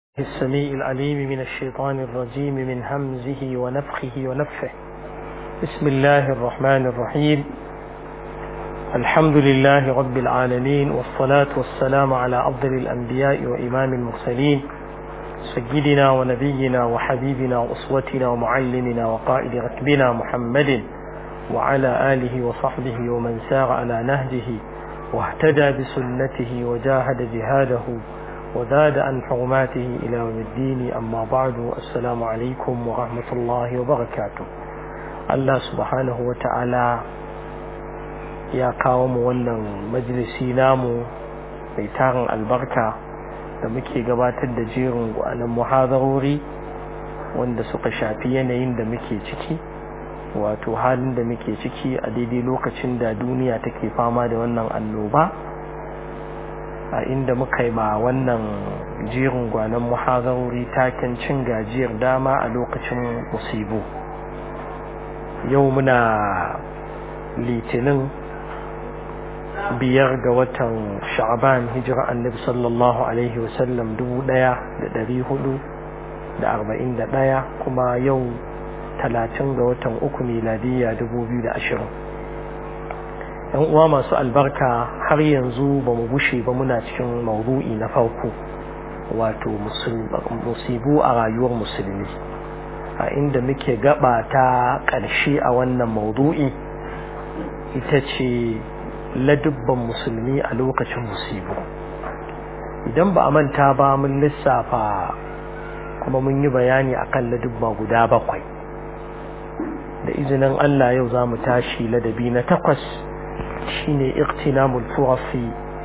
السميع العليم من الشيطان الرجيم من همزه ونفخه ونفه بسم الله الرحمن الرحيم الحمد لله رب العالمين والصلاة والسلام على أفضل الأنبياء وإمام المرسلين سيدنا ونبينا وحبيبنا وأسوتنا ومعلمنا وقائد ركبنا محمد وعلى آله وصحبه ومن سار على نهجه واهتدى بسنته وجاهد جهاده وزاد عن حرماته إلى يوم الدين أما بعد السلام عليكم ورحمة الله وبركاته الله سبحانه وتعالى ya kawo mu wannan majalisi namu mai tarin albarka da muke gabatar da jerin gwanan muhazarori wanda suka shafi yanayin da muke ciki wato halin da muke ciki a daidai lokacin da duniya take fama da wannan annoba a inda muka yi ma wannan jerin gwanan muhazarori taken cin gajiyar dama a lokacin musibu yau muna litinin biyar ga watan sha'ban hijira annabi sallallahu alaihi wasallam dubu daya da dari hudu da arba'in da daya kuma yau talatin ga watan uku miladiyya dubu biyu da ashirin yan uwa masu albarka har yanzu ba mu gushe ba muna cikin maudu'i na farko wato musibu a rayuwar musulmi a inda muke gaba ta ƙarshe a wannan maudu'i ita ce ladubban musulmi a lokacin musibu idan ba a manta ba mun lissafa kuma mun yi bayani akan ladubba guda bakwai da izinin Allah yau za mu tashi ladabi na takwas shine iqtinamul furasi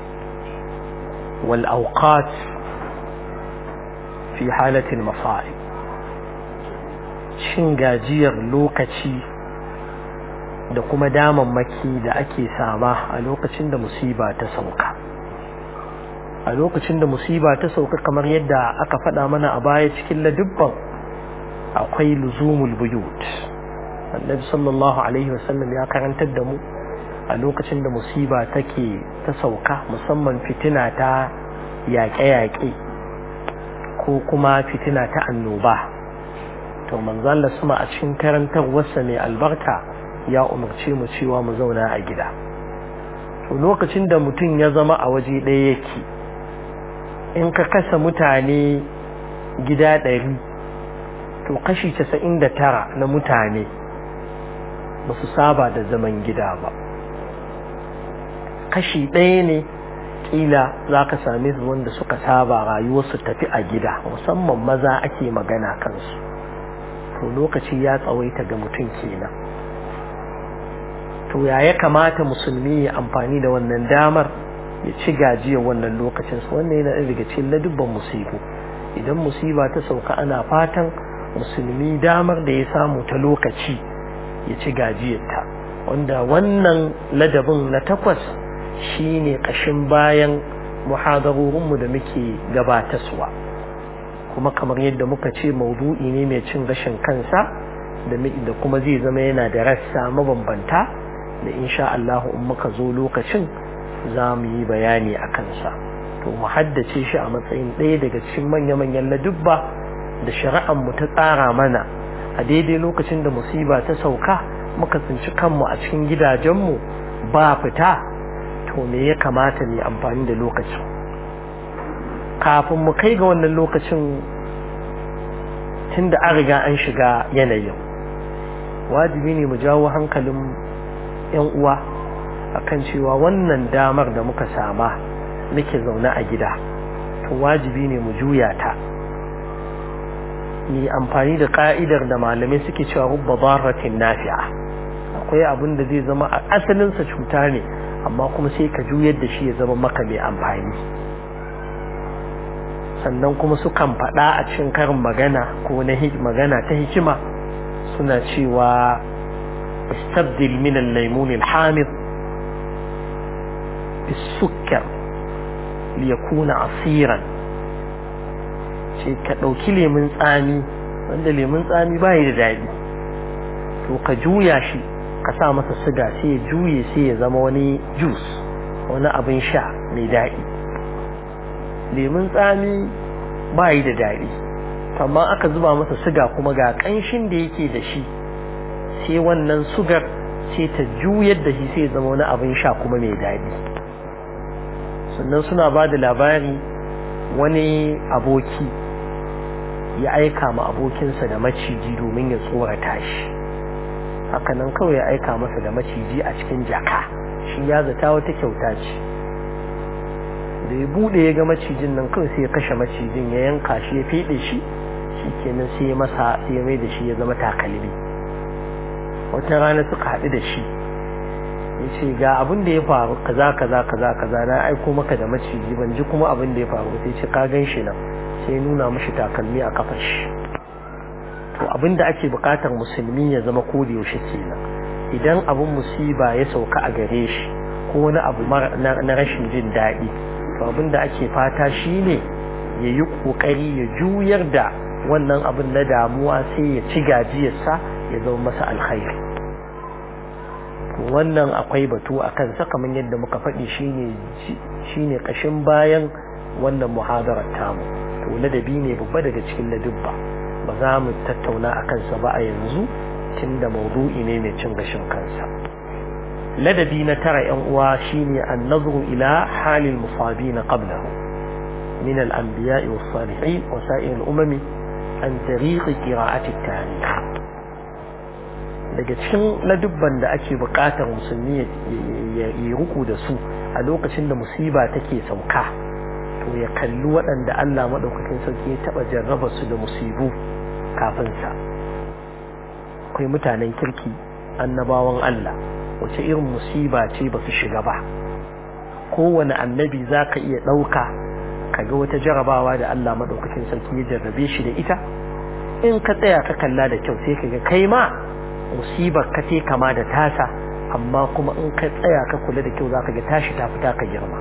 wal awqat fi halatil masa'ib shin gajiyar lokaci da kuma damammaki da ake sama a lokacin da musiba ta sauka a lokacin da musiba ta sauka kamar yadda aka faɗa mana a baya cikin ladubban akwai luzumul buyut annabi sallallahu alaihi wasallam ya karantar da mu a lokacin da musiba take ta sauka musamman fitina ta yaƙe-yaƙe ko kuma fitina ta annoba to manzo Allah sama a cikin karantarwarsa mai albarka ya umarce mu cewa mu zauna a gida to lokacin da mutum ya zama a waje ɗaya yake in ka kasa mutane gida ɗari to kashi casa'in da tara na mutane ba su saba da zaman gida ba kashi ɗaya ne ƙila za ka same su wanda suka saba rayuwarsu tafi a gida musamman maza ake magana kansu to lokaci ya tsawaita ga mutum kenan to ya ya kamata musulmi ya amfani da wannan damar ya ci gajiyar wannan lokacin su wannan yana daga cikin ladubban musibu idan musiba ta sauka ana fatan musulmi damar da ya samu ta lokaci ya ci gajiyarta wanda wannan ladabin na takwas shine kashin bayan muhadarorinmu da muke gabataswa kuma kamar yadda muka ce maudu'i ne mai cin gashin kansa da kuma zai zama yana da rassa mabambanta da insha Allah in muka zo lokacin za mu yi bayani a kansa to mu haddace shi a matsayin ɗaya daga cikin manya-manyan ladubba da shari'ar mu ta tsara mana a daidai lokacin da musiba ta sauka muka tsinci kanmu a cikin gidajenmu ba fita to me ya kamata ne amfani da lokacin kafin mu kai ga wannan lokacin tunda an riga an shiga yanayin wajibi ne mu jawo hankalin yan uwa akan cewa wannan damar da muka sama muke zaune a gida to wajibi ne mu juya ta yi amfani da ka'idar da malamai suke cewa rubba barratin nafi'a akwai abin da zai zama a asalinsa cuta ne amma kuma sai ka juyar da shi ya zama maka mai amfani sannan kuma sukan faɗa a cikin karin magana ko na magana ta hikima suna cewa istabdil min al-laymun al-hamid bis-sukkar liyakuna asiran ce ka ɗauki lemun tsami wanda lemun tsami bai da daɗi to ka juya shi ka sa masa siga sai ya juye sai ya zama wani juice wani abin sha mai daɗi lemun tsami ba yi da daɗi amma aka zuba masa suga kuma ga ƙanshin da yake da shi sai wannan sugar sai ta juyar da shi sai zama wani abin sha kuma mai daɗi sannan suna ba da labari wani aboki ya aika ma abokinsa da maciji domin ya tsorata shi hakanan kawai ya aika masa da maciji a cikin jaka shi ya zata wata kyauta ce da ya bude ya ga macijin nan kawai sai ya kashe macijin ya yanka shi ya fede shi shi kenan sai ya masa sai ya mai da shi ya zama takalmi wata rana suka haɗu da shi ya ce ga abin da ya faru kaza kaza kaza kaza na aiko maka da maciji ban ji kuma abin da ya faru sai ce ka gan shi nan sai nuna mashi takalmi a kafar shi to abin da ake bukatar musulmi ya zama ko da yaushe kenan idan abin musiba ya sauka a gare shi ko wani abu na rashin jin daɗi to abin da ake fata shine ya yi ƙoƙari ya juyar da wannan abin na damuwa sai ya ci gajiyarsa ya zama masa alkhairi wannan akwai batu a kansa kamar yadda muka faɗi shine shine ƙashin bayan wannan muhadarar tamu to ladabi ne babba daga cikin ladubba ba za mu tattauna a kansa ba a yanzu tunda maudu'i ne mai cin gashin kansa ladabi na tara yan uwa shine an-nazru ila halil musabina qablahu min al-anbiya'i was-salihin wa sa'ir al-umam an tariqi qira'ati at-tarikh daga cikin ladubban da ake buƙatar musulmi ya yi ruku da su a lokacin da musiba take sauka to ya kalli waɗanda Allah maɗaukakin sarki ya taɓa jarraba su da musibu kafin sa akwai mutanen kirki annabawan Allah wace irin musiba ce ba su shiga ba kowane annabi za ka iya ɗauka kaga wata jarabawa da Allah maɗaukakin sarki ya jarrabe shi da ita in ka tsaya ka kalla da kyau sai ka ga kai ma musibar ka ce kama da tasa amma kuma in ka tsaya ka kula da kyau za ka ga tashi ta fita ka girma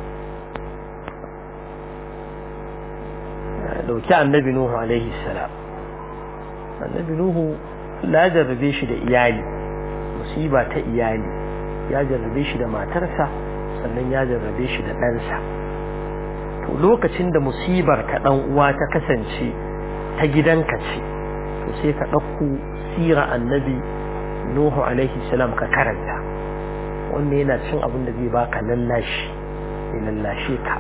dauki annabi nuhu alaihi salam annabi nuhu la jarrabe shi da iyali musiba ta iyali ya jarrabe shi da matarsa sannan ya jarrabe shi da ɗansa to lokacin da musibar ka ɗan uwa ta kasance ta gidanka ce to sai ka ɗauko sira annabi nuhu alaihi salam ka karanta wannan yana cin abin da zai baka lallashi ya lallashe ka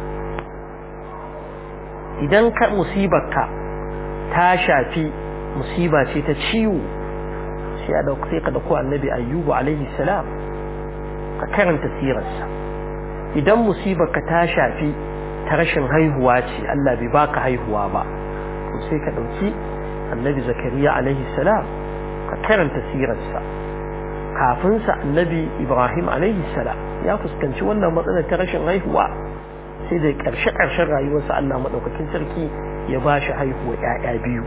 idan ka musibarka ta shafi musiba ce ta ciwo sai a dauka sai ka dauko annabi ayyubu alaihi salam ka karanta sirarsa idan musibarka ta shafi ta rashin haihuwa ce Allah bai baka haihuwa ba to sai ka dauki annabi zakariya alaihi salam ka karanta sirarsa kafin sa annabi ibrahim alaihi salam ya fuskanci wannan matsalar ta rashin haihuwa sai da ƙarshe ƙarshen rayuwarsa Allah maɗaukakin sarki ya ba shi haihuwa ‘ya'ya biyu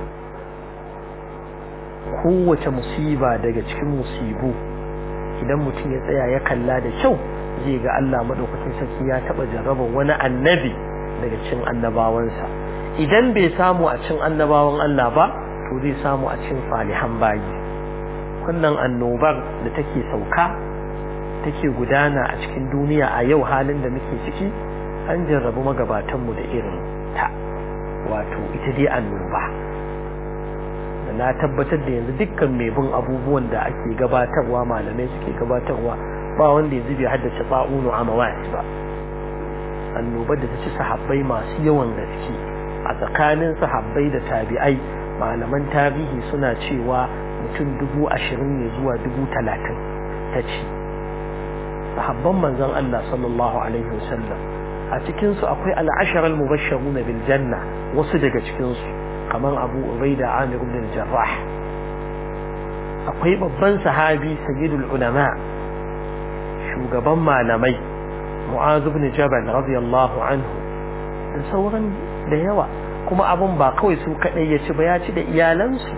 kowace musiba daga cikin musibu idan mutum ya tsaya ya kalla da kyau zai ga Allah maɗaukakin sarki ya taɓa jarraba wani annabi daga cikin annabawansa idan bai samu a cikin annabawan Allah ba to zai samu a cikin salihan bayi wannan annobar da take sauka take gudana a cikin duniya a yau halin da muke ciki an jarrabu magabatanmu da irin ta wato ita dai annoba da na tabbatar da yanzu dukkan mai bin abubuwan da ake gabatarwa malamai suke gabatarwa ba wanda yanzu bai haddace ba'unu a mawasi ba annobar da ta ci sahabbai masu yawan gaske a tsakanin sahabbai da tabi'ai malaman tarihi suna cewa mutum dubu ashirin ne zuwa dubu talatin ta ci sahabban manzon Allah sallallahu alaihi wasallam a cikin su akwai al-ashara al-mubashshirun bil janna wasu daga cikin su kaman Abu Ubaida Amir ibn al-Jarrah akwai babban sahabi sayyidul ulama shugaban malamai Mu'az ibn Jabal radiyallahu anhu da sauran da yawa kuma abun ba kawai su kadai ya ci ba ya ci da iyalansu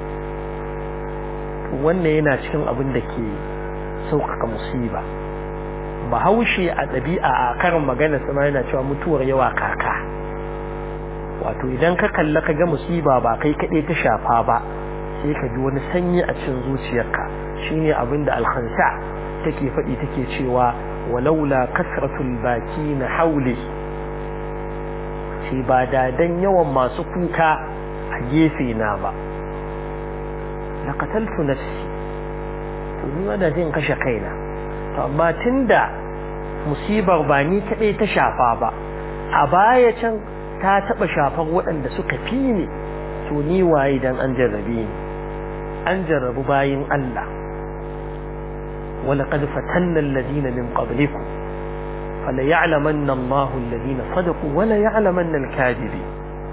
wannan yana cikin abin da ke sauƙaƙa musiba bahaushe a ɗabi'a a karin magana sama yana cewa mutuwar yawa kaka wato idan ka kalla ka ga musiba ba kai kaɗai ta shafa ba sai ka ji wani sanyi a cikin zuciyarka shine abin da alkhansa take faɗi take cewa walaula kasratul baki na hauli ce ba da dan yawan masu kuka a gefe na ba la qataltu nafsi to ni ma da zan kashe kaina to amma tunda musibar ba ni kadai ta shafa ba a baya can ta taba shafar waɗanda suka fi ni to ni waye dan an jarrabe ni an jarrabu bayin Allah ولقد فتنا الذين من قبلكم فليعلمن الله الذين صدقوا وليعلمن الكاذبين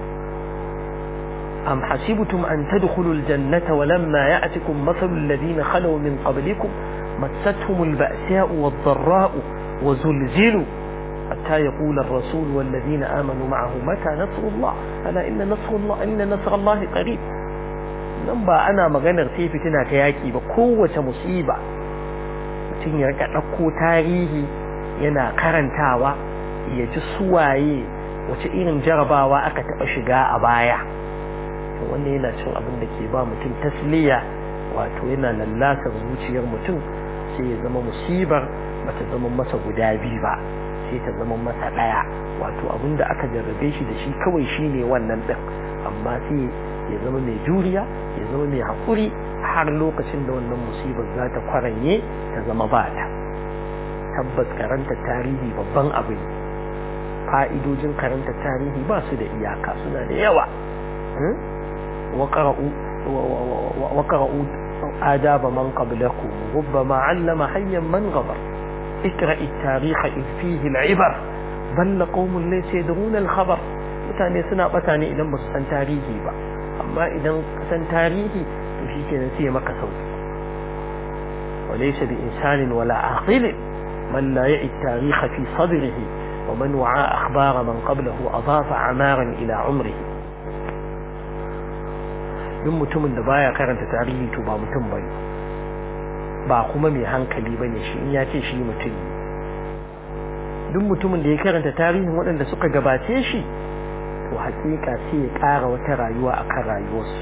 أم حسبتم أن تدخلوا الجنة ولما يأتكم مثل الذين خلوا من قبلكم مستهم البأساء والضراء وزلزلوا حتى يقول الرسول والذين آمنوا معه متى نصر الله ألا إن نصر الله إن نصر الله قريب nan ba ana maganar sai fitina ta yaki ba kowace musiba mutum ya rika ɗauko tarihi yana karantawa ya ji suwaye wace irin jarabawa aka taɓa shiga a baya wannan yana cin abin da ke ba mutum tasliya wato yana lallasar zuciyar mutum sai ya zama musibar bata zama masa guda biyu ba sai ta zama masa ɗaya wato abin da aka jarrabe shi da shi kawai shine wannan ɗin amma sai ya zama mai juriya ya zama mai haƙuri har lokacin da wannan musibar za ta kwaranye ta zama ba ta tabbas karanta tarihi babban abu ne fa'idojin karanta tarihi ba su da iyaka suna da yawa وقرأوا آداب من قبلكم ربما علم حيا من غبر اقرأ التاريخ إذ فيه العبر بل قوم ليس يدرون الخبر mutane suna bata ne idan ba su san tarihi ba amma idan ka san tarihi to shi ke sai maka sauki وليس بإنسان ولا عاقل من لا يعي التاريخ في صدره ومن وعى أخبار من قبله أضاف عمارا إلى عمره duk mutumin da baya karanta tarihi to ba mutum bane ba kuma mai hankali bane shi in ya ce shi mutum ne duk mutumin da ya karanta tarihin waɗanda suka gabace shi to hakika sai ya ƙara wata rayuwa akan rayuwarsu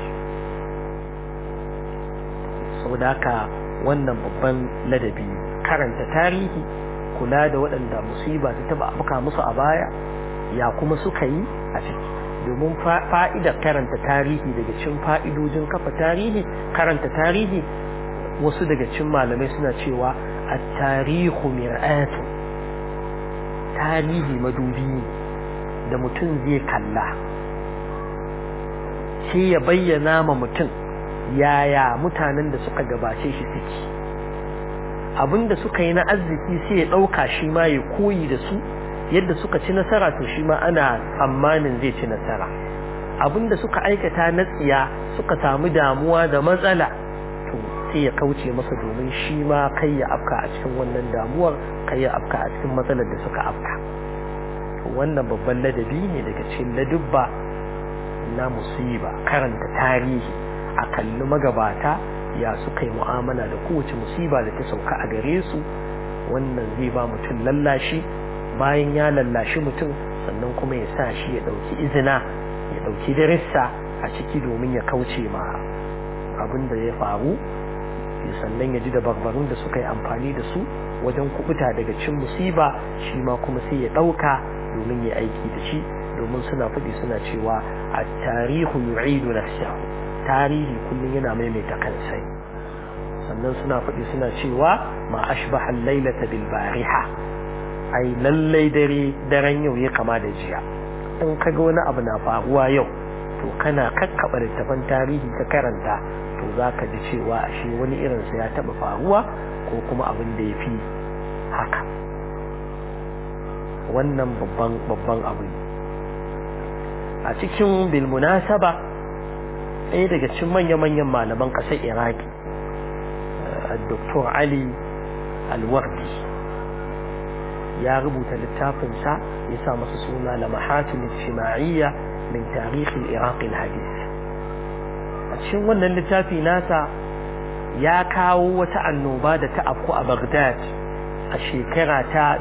saboda haka wannan babban ladabi karanta tarihi kula da waɗanda musiba ta taba abuka musu a baya ya kuma suka yi a ciki domin fa'idar karanta tarihi daga cin fa'idojin kafa tarihi karanta tarihi wasu daga cin malamai suna cewa a tarihu mir'atu tarihi madubi da mutum zai kalla sai ya bayyana ma mutum yaya mutanen da suka gabace shi suke abinda suka yi na arziki sai ya ɗauka shi ma ya koyi da su yadda suka ci nasara to shi ma ana tsammanin zai ci nasara abinda suka aikata na tsiya suka samu damuwa da matsala to sai ya kauce masa domin shi ma kai ya afka a cikin wannan damuwar kai ya afka a cikin matsalar da suka afka to wannan babban ladabi ne daga cikin ladubba na musiba karanta tarihi a kalli magabata ya suka yi mu'amala da kowace musiba da ta sauka a gare su wannan zai ba mutum lallashi bayan ya lallashi mutum sannan kuma ya sa shi ya ɗauki izina ya ɗauki darissa a ciki domin ya kauce ma abin da ya faru sannan ya ji da barbarun da suka yi amfani da su wajen kubuta daga cin musiba shi ma kuma sai ya ɗauka domin ya aiki da shi domin suna faɗi suna cewa a tarihu yu'idu nafsahu tarihi kullum yana maimaita kansa sannan suna faɗi suna cewa ma ashbaha al-lailata bil bariha ai lallai dare daren yau ya kama da jiya in kaga wani abu na faruwa yau to kana kakkaba littafan tarihi ka karanta to zaka ji cewa ashe wani irin sa ya taba faruwa ko kuma abin da yafi haka wannan babban babban abu ne a cikin bil munasaba ɗaya daga cikin manya-manyan malaman ƙasar iraki dr ali alwardi ya rubuta littafinsa ya sa masa suna lamahatun ijtima'iyya min tarihin iraqin hadis a cikin wannan littafi nasa ya kawo wata annoba da ta afku a baghdad a shekara ta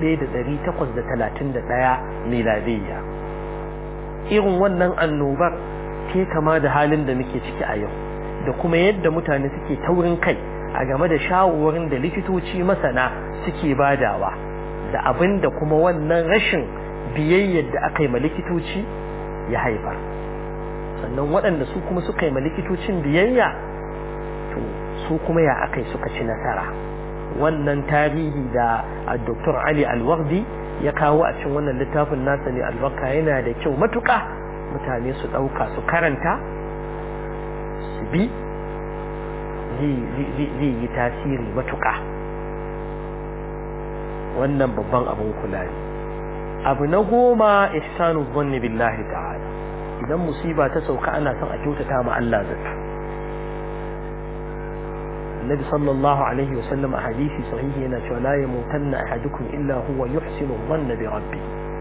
1831 miladiyya irin wannan annobar ke kama da halin da muke ciki a yau da kuma yadda mutane suke taurin kai a game da shawarwarin da likitoci masana suke badawa da abin da kuma wannan rashin biyayyar da aka yi ma likitoci ya haifar sannan waɗanda su kuma suka yi ma likitocin biyayya to su kuma ya aka yi suka ci nasara wannan tarihi da Dr. Ali Alwardi ya kawo a cikin wannan littafin nasa ne albarka yana da kyau matuƙa mutane su ɗauka su karanta su bi zai yi tasiri matuƙa wannan babban abin kula ne abu na goma ihsanu zanni billahi ta'ala idan musiba ta sauka ana son a kyautata ma Allah zata النبي صلى الله عليه وسلم أحاديث صحيح هنا لا يموتن أحدكم إلا هو يحسن الظن بربه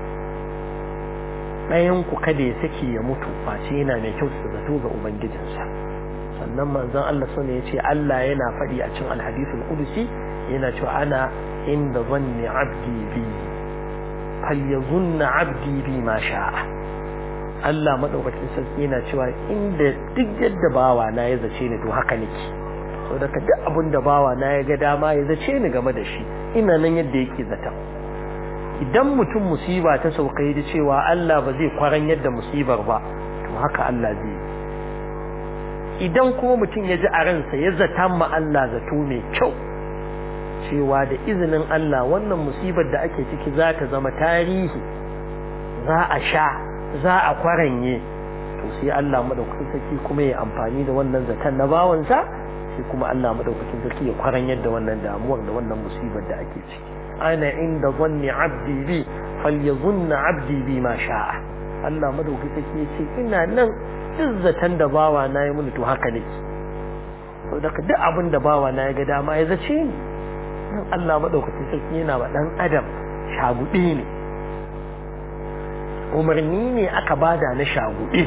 ɗayan ku kada ya saki ya mutu face yana mai kyau da zato ga ubangijinsa sannan manzon Allah sun ya ce Allah yana faɗi a cikin alhadithul qudusi yana cewa ana inda zanni abdi bi falyazunna abdi bi ma sha'a Allah madaukakin sarki yana cewa inda duk yadda bawa na ya zace ni to haka nake so daga duk abin da bawa na ya ga dama ya zace ni game da shi ina nan yadda yake zata idan mutum musiba ta sauka da cewa Allah ba zai kwaran yadda musibar ba to haka Allah zai idan kuma mutum ya ji a ransa ya zata ma Allah zato mai kyau cewa da izinin Allah wannan musibar da ake ciki za ta zama tarihi za a sha za a kwaranye to sai Allah madaukakin sarki kuma ya amfani da wannan zaton na bawansa sai kuma Allah madaukakin sarki ya kwaran yadda wannan damuwar da wannan musibar da ake ciki ana inda zanni abdi bi falyazunna abdi bi ma sha'a Allah madaukakin sarki ya ce ina nan izzatan da bawa na yi mini to haka nake to daga duk abin da bawa na ya ga dama ya zace ni nan Allah madaukakin sarki yana ba dan adam shagudi ne umarni ne aka bada na shagudi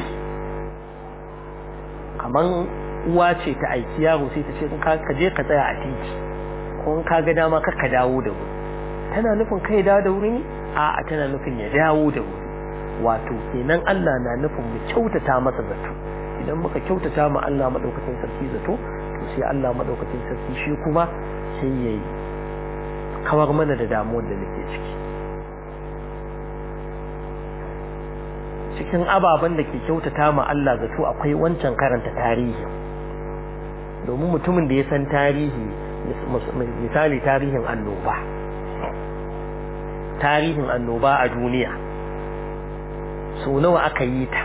kaman uwa ce ta aiki yaro sai ta ce ka je ka tsaya a titi ko in ka ga dama ka ka dawo da wuri tana nufin kai dawo da wuri ne a tana nufin ya dawo da wuri wato kenan Allah na nufin mu kyautata masa zato idan muka kyautata ma Allah madaukakin sarki zato to sai Allah madaukakin sarki shi kuma sai yayi kawar mana da damuwar da nake ciki cikin ababen da ke kyautata ma Allah zato akwai wancan karanta tarihi domin mutumin da ya san tarihi misali tarihin annoba tarihin annoba a duniya so nawa aka yi ta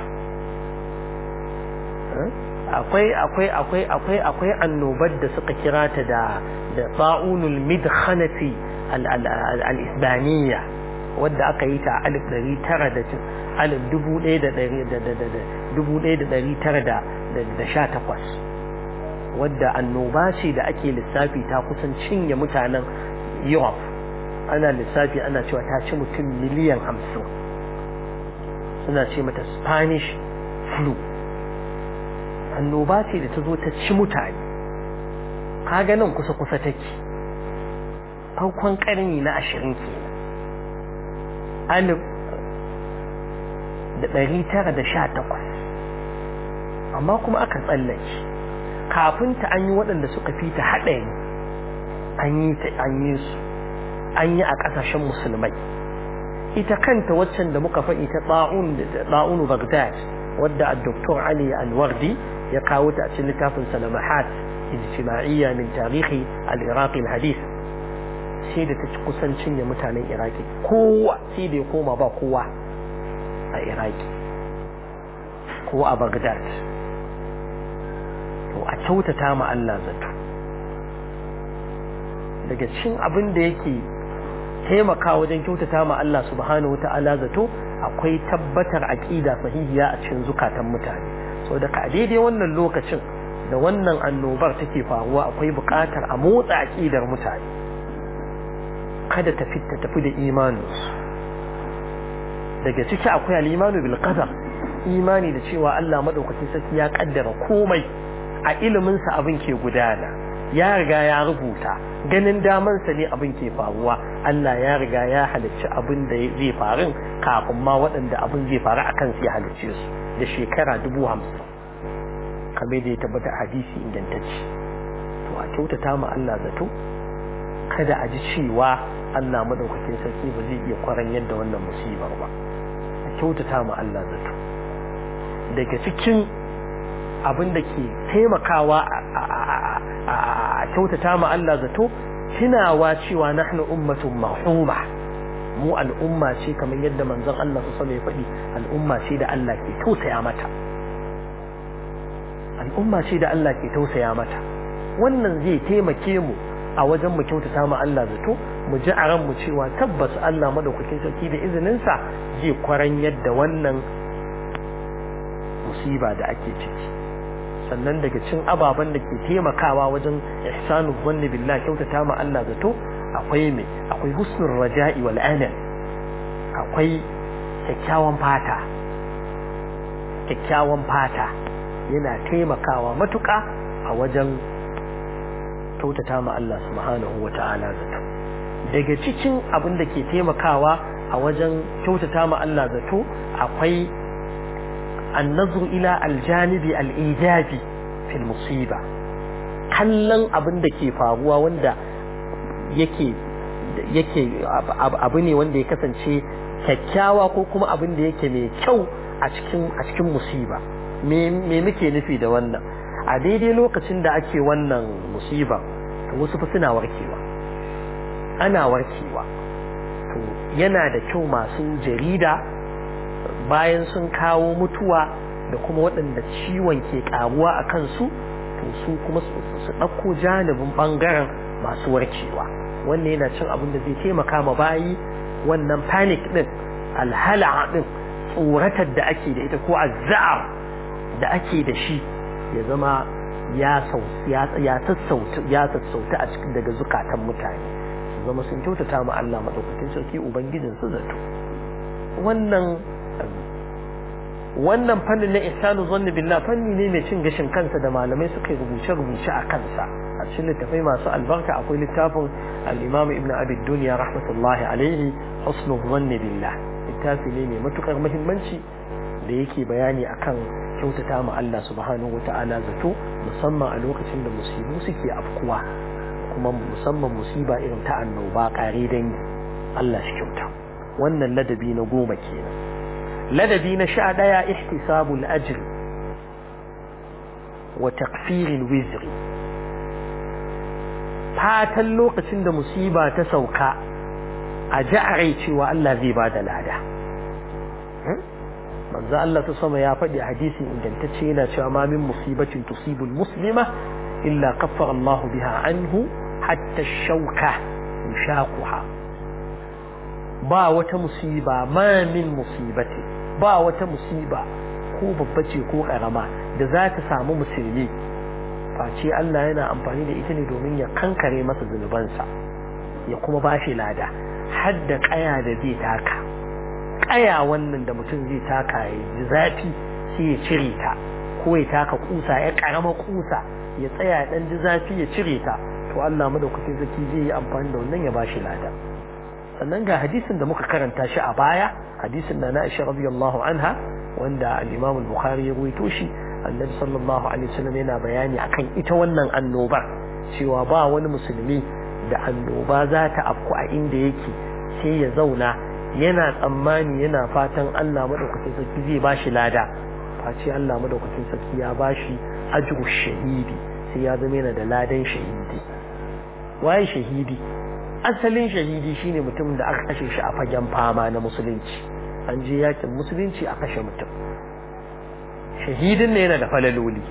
akwai akwai akwai akwai akwai annobar da suka kira ta da da sa'unul midkhanati al-isbaniyya wadda aka yi ta alif ɗari tara da alif dubu ɗaya da ɗari da da da dubu ɗaya da ɗari tara da da sha takwas wadda annoba ce da ake lissafi ta kusan cinye mutanen Europe ana lissafi ana cewa ta ci mutum miliyan hamsin suna ce mata Spanish flu annoba ce da ta zo ta ci mutane kaga nan kusa-kusa take farkon ƙarni na ashirin kenan alif da ɗari tara da sha takwas amma kuma aka tsallake kafin ta an yi waɗanda suka fi ta haɗari an yi ta an yi su an yi a ƙasashen musulmai ita kanta waccan da muka faɗi ta ɗa'unu bagdad wadda a doktor ali alwardi ya kawo ta a cikin littafin salamahat ijtima'iyya min tarihi al-iraqi al-hadith sai da ta ci kusan cinye mutanen iraki kowa sai da ya koma ba kowa a iraki ko a bagdad to a kyautata ma Allah zato daga cin abin da yake taimaka wajen kyautata ma Allah subhanahu wata'ala zato akwai tabbatar aqida sahihiya a cikin zukatan mutane so da a daidai wannan lokacin da wannan annobar take faruwa akwai buƙatar a motsa aqidar mutane kada ta fita tafi da imani daga ciki akwai al-imanu bil qadar imani da cewa Allah madaukakin sarki ya kaddara komai a ilimin sa abin ke gudana ya riga ya rubuta ganin daman sa ne abin ke faruwa Allah ya riga ya halicci abin da zai faru kafin ma waɗanda abin zai faru akan su ya halicce su da shekara dubu hamsin kamar da ya tabbata hadisi ingantacce to a kyautata ma Allah zato kada a ji cewa Allah madaukakin sarki ba zai iya kwaran yadda wannan musibar ba kyautata ma Allah zato daga cikin abin da ke taimakawa a kyautata ma Allah zato tunawa cewa nahnu ummatun marhuma mu al'umma ce kamar yadda manzon Allah su ya faɗi al'umma ce da Allah ke tausaya mata al'umma ce da Allah ke tausaya mata wannan zai taimake mu a wajen mu kyautata ma Allah zato mu ji a ranmu cewa tabbas Allah madaukakin sarki da izininsa zai kwaran yadda wannan musiba da ake ciki sannan daga cin ababen da ke taimakawa wajen ihsanu zanni billah kyautata ma Allah zato akwai me akwai husnul raja'i wal amal akwai kyakkyawan fata kyakkyawan fata yana taimakawa matuƙa a wajen kyautata ma Allah subhanahu wata'ala zato daga cikin abin da ke taimakawa a wajen kyautata ma Allah zato akwai النظر إلى الجانب الإيجابي في المصيبة kallon abin da ke faruwa wanda yake yake abu ne wanda ya kasance kyakkyawa ko kuma abin da yake mai kyau a cikin a cikin musiba me me muke nufi da wannan a daidai lokacin da ake wannan musiba to wasu fa suna warkewa ana warkewa to yana da kyau masu jarida bayan sun kawo mutuwa da kuma waɗanda ciwon ke ƙaruwa a kansu to su kuma su ɗauko janibin ɓangaren masu warkewa wannan yana cin abin da zai taimaka ma bayi wannan panic ɗin alhala ɗin tsoratar da ake da ita ko azza'ar da ake da shi ya zama ya sassauta ya sassauta a cikin daga zukatan mutane su zama sun kyautata ma Allah madaukakin sarki ubangijin su zato wannan wannan fannin na ihsanu zanni billah fanni ne mai cin gashin kansa da malamai suka yi rubuce rubuce a kansa a cikin littafai masu albarka akwai littafin al-Imam Ibn Abi Dunya rahmatullahi alaihi husnu zanni billah littafi ne mai matukar muhimmanci da yake bayani akan kyautata ma Allah subhanahu wata'ala zato musamman a lokacin da musibu suke afkuwa kuma musamman musiba irin ta annoba kare dangi Allah shi kyauta wannan ladabi na goma kenan ladabi na sha ɗaya ihtisabul ajr wa taqfiril wizri fatan lokacin da musiba ta sauka a ja'are cewa Allah zai bada lada manzo Allah ta sama ya faɗi a hadisin ingantacce yana cewa ma min musibatin tusibul muslima illa kaffara Allah biha anhu hatta shauka yushaquha ba wata musiba ma min musibati ba wata musiba ko babba ce ko karama da za ta samu musulmi face Allah yana amfani da ita ne domin ya kankare masa zunubansa ya kuma ba shi lada har da kaya da zai taka kaya wannan da mutum zai taka ya ji zafi sai ya cire ta ko ya taka kusa ya karama kusa ya tsaya dan ji zafi ya cire ta to Allah madaukakin zaki zai yi amfani da wannan ya ba shi lada sannan ga hadisin da muka karanta shi a baya hadisin da na Aisha radiyallahu anha wanda al-Imam al-Bukhari ya ruwaito shi Annabi sallallahu alaihi wasallam yana bayani akan ita wannan annoba cewa ba wani musulmi da annoba za ta afku a inda yake sai ya zauna yana tsammani yana fatan Allah madaukakin sarki zai bashi lada face Allah madaukakin sarki ya bashi ajru shahidi sai ya zama yana da ladan shahidi waye shahidi asalin shahidi shine mutum da aka kashe shi a fagen fama na musulunci an je yakin musulunci a kashe mutum shahidin ne yana da falaloli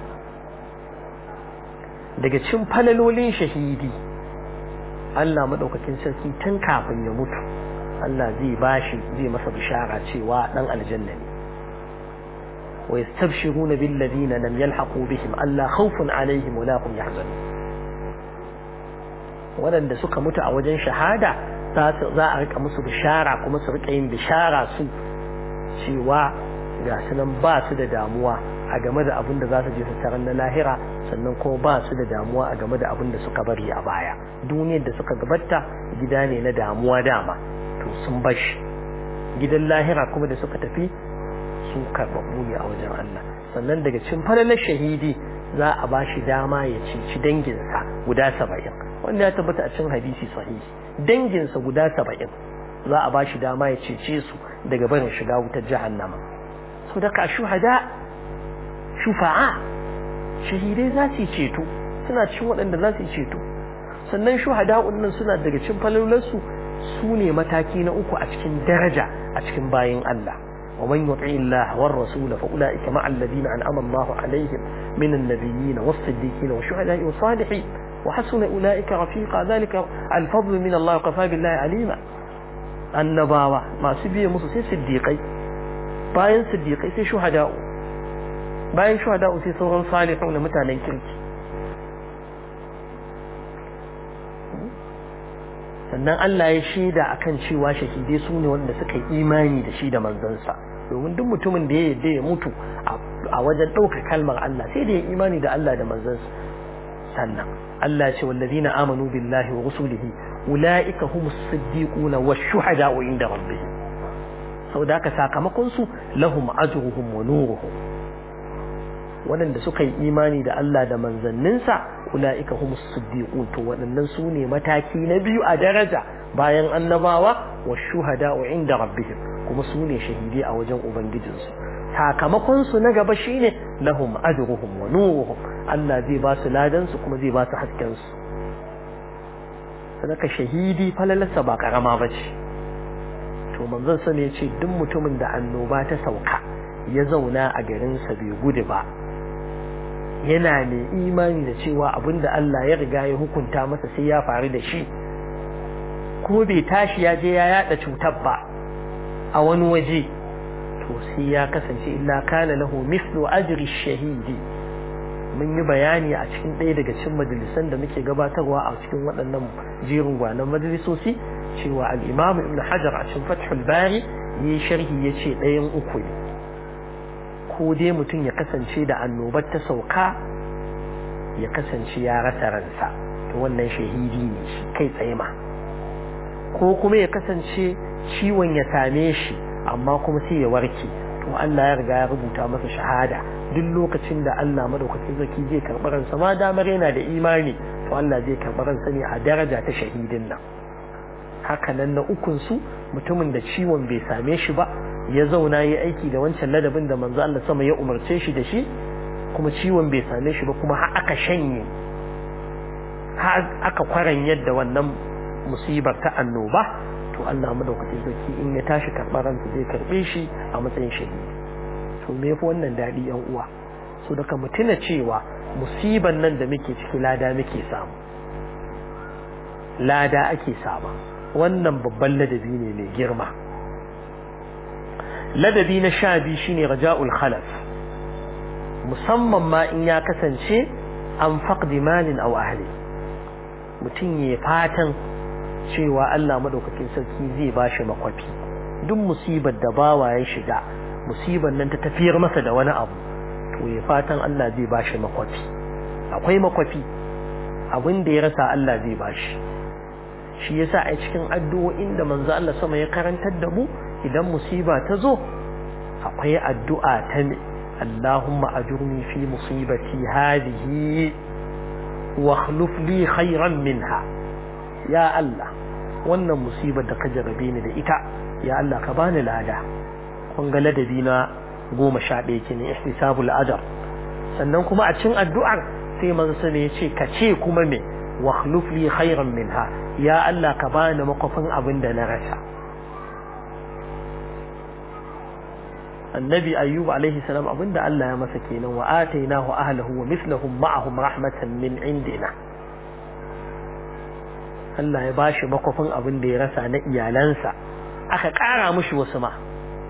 daga cin falalolin shahidi Allah madaukakin sarki tun kafin ya mutu Allah zai bashi zai masa bishara cewa dan aljanna ne wa yastabshiruna bil ladina lam yalhaqu bihim alla khawfun alaihim wa la hum yahzanun waɗanda suka mutu a wajen shahada za a rika musu bishara kuma su rika yin bishara su cewa ga su nan ba su da damuwa a game da abin da za su je su tarar na lahira sannan kuma ba su da damuwa a game da abin da suka bari a baya duniyar da suka gabata gida ne na damuwa dama to sun bashi gidan lahira kuma da suka tafi su karɓaɓɓu ne a wajen Allah sannan daga cikin falalar shahidi za a ba shi dama ya cici danginsa guda saba'in wanda ya tabbata a cikin hadisi sahihi danginsa guda saba'in za a ba shi dama ya cece su daga barin shiga wutar jahannama so daga shuhada shufa'a shahidai za su yi ceto suna cikin waɗanda za su yi ceto sannan shuhada'un nan suna daga cikin falolarsu su ne mataki na uku a cikin daraja a cikin bayin Allah wa man yuti Allah war rasul fa ulaika ma alladhina an'ama Allah alaihim min an-nabiyyin was-siddiqin wa shuhada'i wa salihin wa hasuna ulaika rafiqa dhalika al-fadl min Allah wa kafa billahi alima annabawa masu biye musu sai siddiqai bayan siddiqai sai shuhada'u bayan shuhada'u sai sauran salihun da mutanen kirki sannan Allah ya shaida akan cewa shahidai su ne wanda suka yi imani da shi da manzansa domin duk mutumin da ya yarda ya mutu a wajen ɗaukar kalmar Allah sai da ya imani da Allah da manzansa sannan Allah ya ce wallazina amanu billahi wa rusulihi ulaika humus siddiquna wash-shuhada'u inda rabbihim saboda haka sakamakon su lahum ajruhum wa nuruhum waɗanda suka yi imani da Allah da manzanninsa ula'ika humus siddiqun to waɗannan su ne mataki na biyu a daraja bayan annabawa wa shuhada'u inda rabbihim kuma su ne shahidai a wajen ubangijinsu sakamakon su na gaba shine lahum ajruhum wa nuruhum Allah zai ba su ladan su kuma zai ba su hasken su sadaka shahidi falalarsa ba karama bace to manzon sa ne ce duk mutumin da annoba ta sauka ya zauna a garinsa bai gudu ba yana mai imani da cewa abinda Allah ya riga ya hukunta masa sai ya faru da shi kuma bai tashi ya je ya yada cutar ba a wani waje to sai ya kasance illa kana lahu mislu ajri shahidi mun yi bayani a cikin ɗaya daga cikin majalisan da muke gabatarwa a cikin waɗannan jerin gwanan majalisoci cewa al-Imam Ibn Hajar a cikin Fathul Bari yi sharhi yace ɗayan uku ne ko dai mutum ya kasance da annobar ta sauka ya kasance ya rasa ransa to wannan shahidi ne shi kai tsaye ma ko kuma ya kasance ciwon ya same shi amma kuma sai ya warke to Allah ya riga ya rubuta masa shahada duk lokacin da Allah madaukakin zaki zai karɓi ransa ma damar yana da imani to Allah zai karɓi ransa ne a daraja ta shahidin nan haka nan na ukun su mutumin da ciwon bai same shi ba ya zauna yi aiki da wancan ladabin da manzo Allah sama ya umarce shi da shi kuma ciwon bai same shi ba kuma har aka shanye har aka kwaran yadda wannan musibar ta annoba to Allah madaukakin sarki in ya tashi karɓar ransa zai karɓe shi a matsayin shahidi to me yafi wannan daɗi yan uwa so daga mu tuna cewa musiban nan da muke ciki lada muke samu lada ake sama wannan babban ladabi ne mai girma ladabi na sha biyu shine raja'ul khalaf musamman ma in ya kasance an faqdi malin aw ahli mutum ya fatan cewa Allah madaukakin sarki zai bashi makwafi duk musibar da bawa ya shiga musibar nan ta tafiyar masa da wani abu to ya fatan Allah zai bashi makwafi akwai makwafi abin da ya rasa Allah zai bashi shi yasa a cikin addu'o'in da manzo Allah sama ya karantar da mu idan musiba ta zo akwai addu'a ta Allahumma ajurni fi musibati hadhihi wa akhlif li khayran minha ya Allah wannan musibar da ka jarabe ni da ita ya Allah ka bani lada kun ga ladabi na goma sha ɗaya kenan ihtisabul ajr sannan kuma a cikin addu'ar sai manzo ya ce ka ce kuma me wa akhlif li khayran minha ya Allah ka bani makofin abin da na rasa annabi ayyub alaihi salam abinda Allah ya masa kenan wa atainahu ahlahu wa mithluhum ma'ahum rahmatan min indina Allah ya bashi makofin abin da ya rasa na iyalansa aka ƙara mushi wasu ma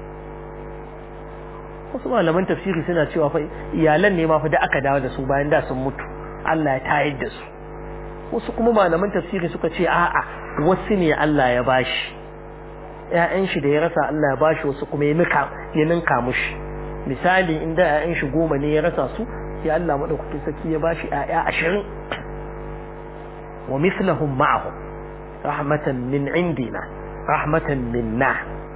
wasu malaman tafsiri suna cewa fa iyalan ne ma fa da aka dawo da su bayan da sun mutu Allah ya tayar da su wasu kuma malaman tafsiri suka ce a'a wasu ne Allah ya bashi ‘ya'yan shi da ya rasa Allah ya bashi wasu kuma ya ninka mushi misali inda ‘ya'yan shi goma ne ya rasa su ya Allah maɗaukakin sarki ya bashi ‘ya'ya ashirin wa mislahum ma'ahu rahmatan min indina rahmatan minna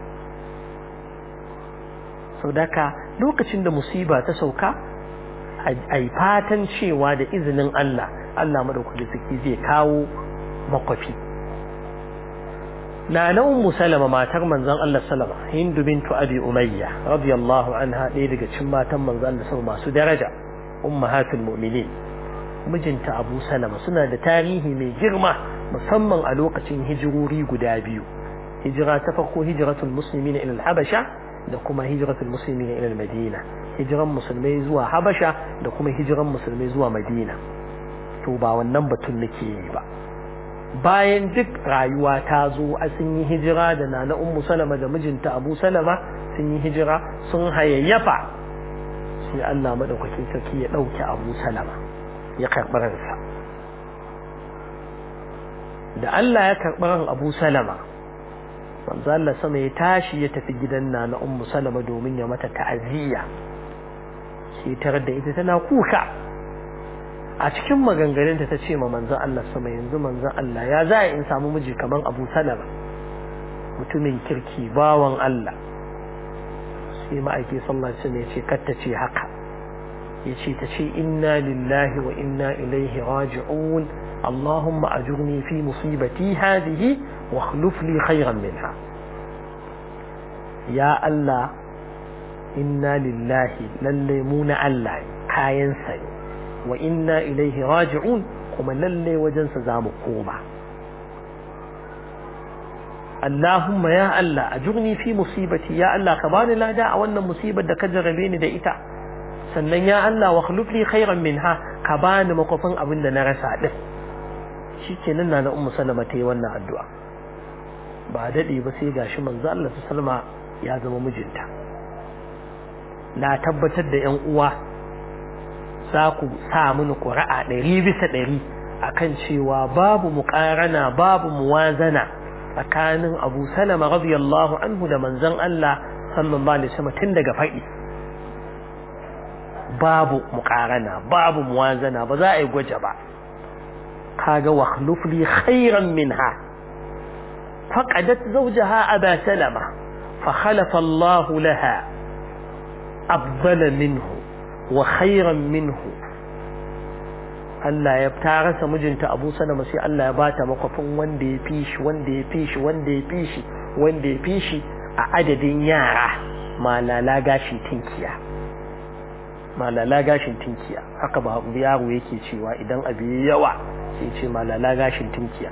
sau daka lokacin da musiba ta sauka a yi fatan cewa da izinin Allah Allah maɗaukakin sarki zai kawo makwafi na na ummu salama matar manzon Allah salama hindu bintu abi umayya radiyallahu anha ɗaya daga cikin matan manzon Allah salama masu daraja ummahatul mu'minin mijinta abu salama suna da tarihi mai girma musamman a lokacin hijirori guda biyu hijira ta farko hijiratul muslimina ila habasha da kuma hijiratul muslimina ila madina hijiran musulmai zuwa habasha da kuma hijiran musulmai zuwa madina to ba wannan batun nake yi ba bayan duk rayuwa ta zo a sun yi hijira da nana ummu salama da mijinta abu salama sun yi hijira sun hayayyafa sai Allah madaukakin sarki ya dauke abu salama ya karɓi ransa da Allah ya karɓi ran abu salama manzo Allah sama ya tashi ya tafi gidan nana ummu salama domin ya mata ta'aziyya sai tarar da ita tana kuka a cikin maganganunta ta ce ma manzon Allah sama yanzu manzon Allah ya za in samu miji kaman Abu Salama mutumin kirki bawan Allah sai ma'aiki sallallahu alaihi wasallam ya ce kar ta ce haka yace ta ce inna lillahi wa inna ilaihi raji'un اللهم أجرني في مصيبتي هذه واخلف لي خيرا منها يا الله إنا لله لليمون الله كاين سني وإنا إليه راجعون كما للي وجنس زام قوما اللهم يا الله أجرني في مصيبتي يا الله كباني لا داع وانا مصيبة دا كجر بيني دا إتا sannan ya Allah wa khulufli khairan minha ka bani makofin abin da na rasa din shikenan na ummu salama ta yi wannan addu'a ba dade ba sai gashi manzo Allah sallama ya zama mijinta na tabbatar da yan uwa za ku sa mini ƙuri'a ɗari bisa ɗari akan cewa babu muƙarana babu muwazana tsakanin Abu Salama radiyallahu anhu da manzon Allah sallallahu alaihi wasallam tun daga faɗi babu muƙarana babu muwazana ba za a yi gwaje ba kaga wa khlufli khairan minha faqadat zawjaha aba salama fa khalafa Allah laha afdala minhu wa khairan minhu Allah ya ta rasa mijinta Abu Salama sai Allah ya bata makwafin wanda ya fi shi wanda ya fi shi wanda ya fi shi wanda ya fi shi a adadin yara malala gashi tinkiya malala gashin tinkiya haka ba yaro yake cewa idan abu yawa sai ce malala gashin tinkiya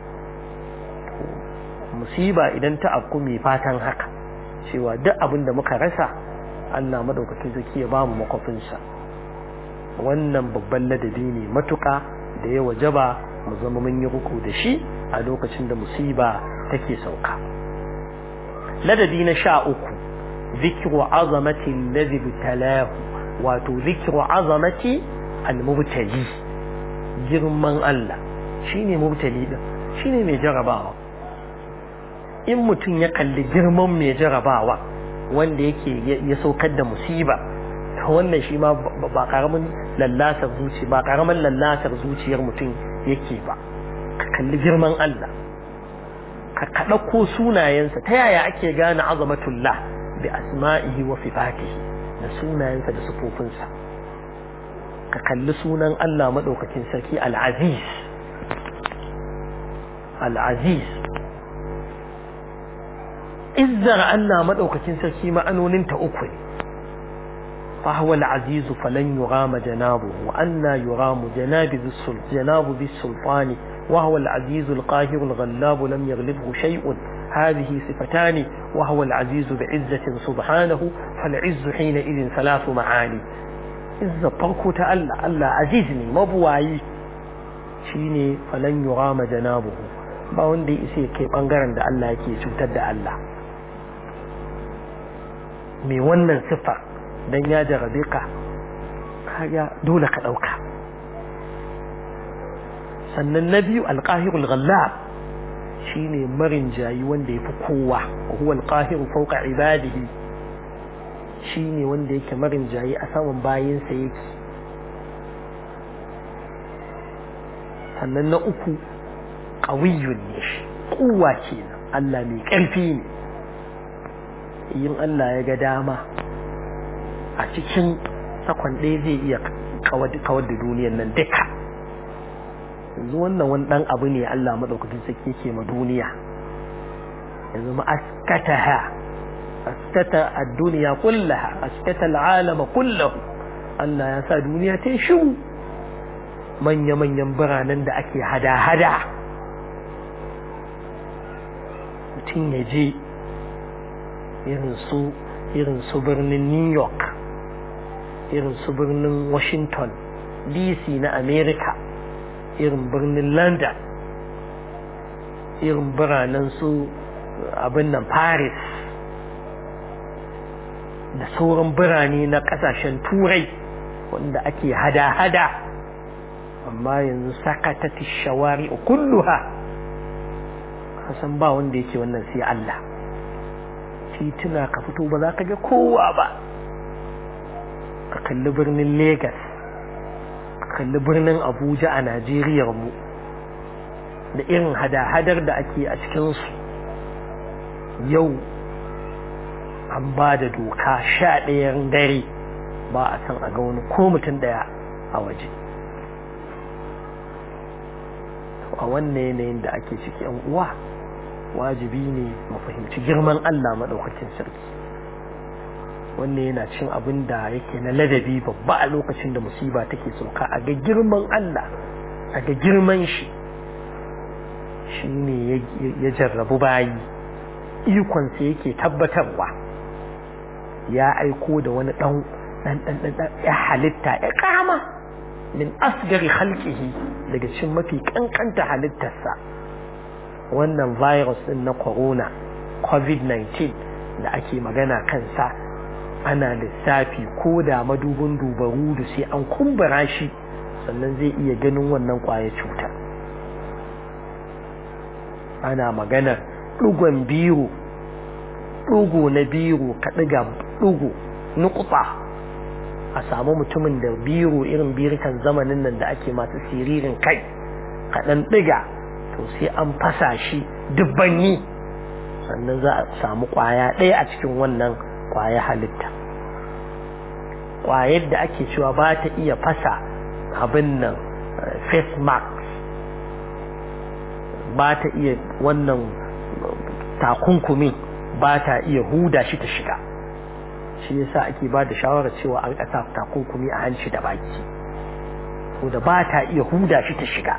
musiba idan ta afku mai fatan haka cewa duk abin da muka rasa Allah madaukakin zaki ya bamu makwafinsa wannan babban ladabi ne matuka da ya wajaba mu zama mun yi ruku da shi a lokacin da musiba take sauka ladabi na sha uku zikru azamati alladhi bitalahu wato zikru azamati almubtali girman Allah shine mubtali din shine mai jarabawa in mutum ya kalli girman mai jarabawa wanda yake ya saukar da musiba to wannan shi ma ba karamin lallasar zuci ba karamin lallasar zuciyar mutum yake ba ka kalli girman Allah ka kaɗauko sunayensa ta yaya ake gane azamatullah bi asma'ihi wa sifatihi da sunayensa da sufofinsa ka kalli sunan Allah maɗaukakin sarki al-aziz al-aziz izzar Allah maɗaukakin sarki ma'anoninta uku ne فهو العزيز فلن يرام جنابه وأن يرام جناب ذي السلطان جناب ذي السلطان وهو العزيز القاهر الغلاب لم يغلبه شيء هذه صفتان وهو العزيز بعزة سبحانه فالعز حينئذ ثلاث معاني إذا طرق تألا ألا عزيزني مبواي شيني فلن يرام جنابه ba wanda ya isa kai bangaren da Allah yake cutar da Allah me wannan sifa dan ya jarabe ka kaga dole ka dauka sannan na biyu alqahirul ghallab shine marin jayi wanda yafi kowa huwa alqahiru fawqa ibadihi shine wanda yake marin jayi a saman bayinsa yake sannan na uku qawiyyun ne shi kuwa kenan Allah mai karfi ne yin Allah ya ga dama a cikin sakon ɗaya zai iya kawar da duniyar nan duka yanzu wannan wani ɗan abu ne Allah maɗaukakin sarki ke ma duniya yanzu ma askataha askata ad-dunya kullaha askata al-alam kullahu Allah ya sa duniya ta shiru manya manyan biranen da ake hada-hada mutum ya je irin su irin su birnin New York irin su birnin Washington DC na America irin birnin London irin biranen su abin nan Paris da sauran birane na kasashen turai wanda ake hada-hada amma yanzu sakatati shawari kulluha kasan ba wanda yake wannan sai Allah tituna ka fito ba za ka ga kowa ba ka kalli birnin Legas ka kalli birnin Abuja a Najeriya mu da irin hada-hadar da ake a cikinsu yau an ba da doka sha ɗayan dare ba a san a ga wani ko mutum ɗaya a waje a wannan yanayin da ake ciki yan uwa wajibi ne mu fahimci girman Allah maɗaukakin sarki wannan yana cin abin da yake na ladabi babba a lokacin da musiba take sauka a ga girman Allah a ga girman shi shi ne ya jarrabu bayi ikonsa yake tabbatarwa ya aiko da wani ɗan ɗan ɗan ɗan ya halitta ya kama min asgari halkihi daga cikin mafi kankanta halittarsa wannan virus din na corona covid-19 da ake magana kansa ana lissafi ko da madubin dubaru da sai an kumbura shi sannan zai iya ganin wannan kwaya cuta ana maganar ɗugon biro ɗugo na biro ka ɗiga ɗugo nukuta a samu mutumin da biro irin birikan zamanin nan da ake masu siririn kai kaɗan ɗiga to sai an fasa shi dubbanni sannan za a samu ƙwaya ɗaya a cikin wannan ƙwaya halitta ƙwayar da ake cewa ba ta iya fasa abin nan face mask ba ta iya wannan takunkumi ba ta iya huda shi ta shiga shi yasa ake ba da shawarar cewa an ƙasa takunkumi a hanci da baki to da ba ta iya huda shi ta shiga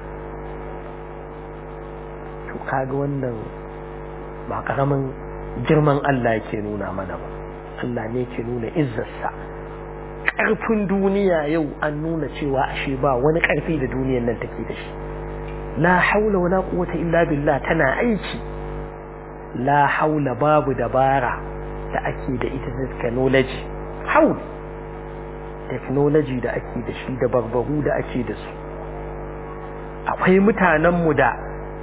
to kaga wannan ba karamin girman Allah yake nuna mana ba Allah ne yake nuna izzarsa ƙarfin duniya yau an nuna cewa ashe ba wani ƙarfi da duniyar nan take da shi la haula wala quwwata illa billah tana aiki la haula babu dabara da ake da ita technology haul technology da ake da shi da barbaru da ake da su akwai mutanenmu da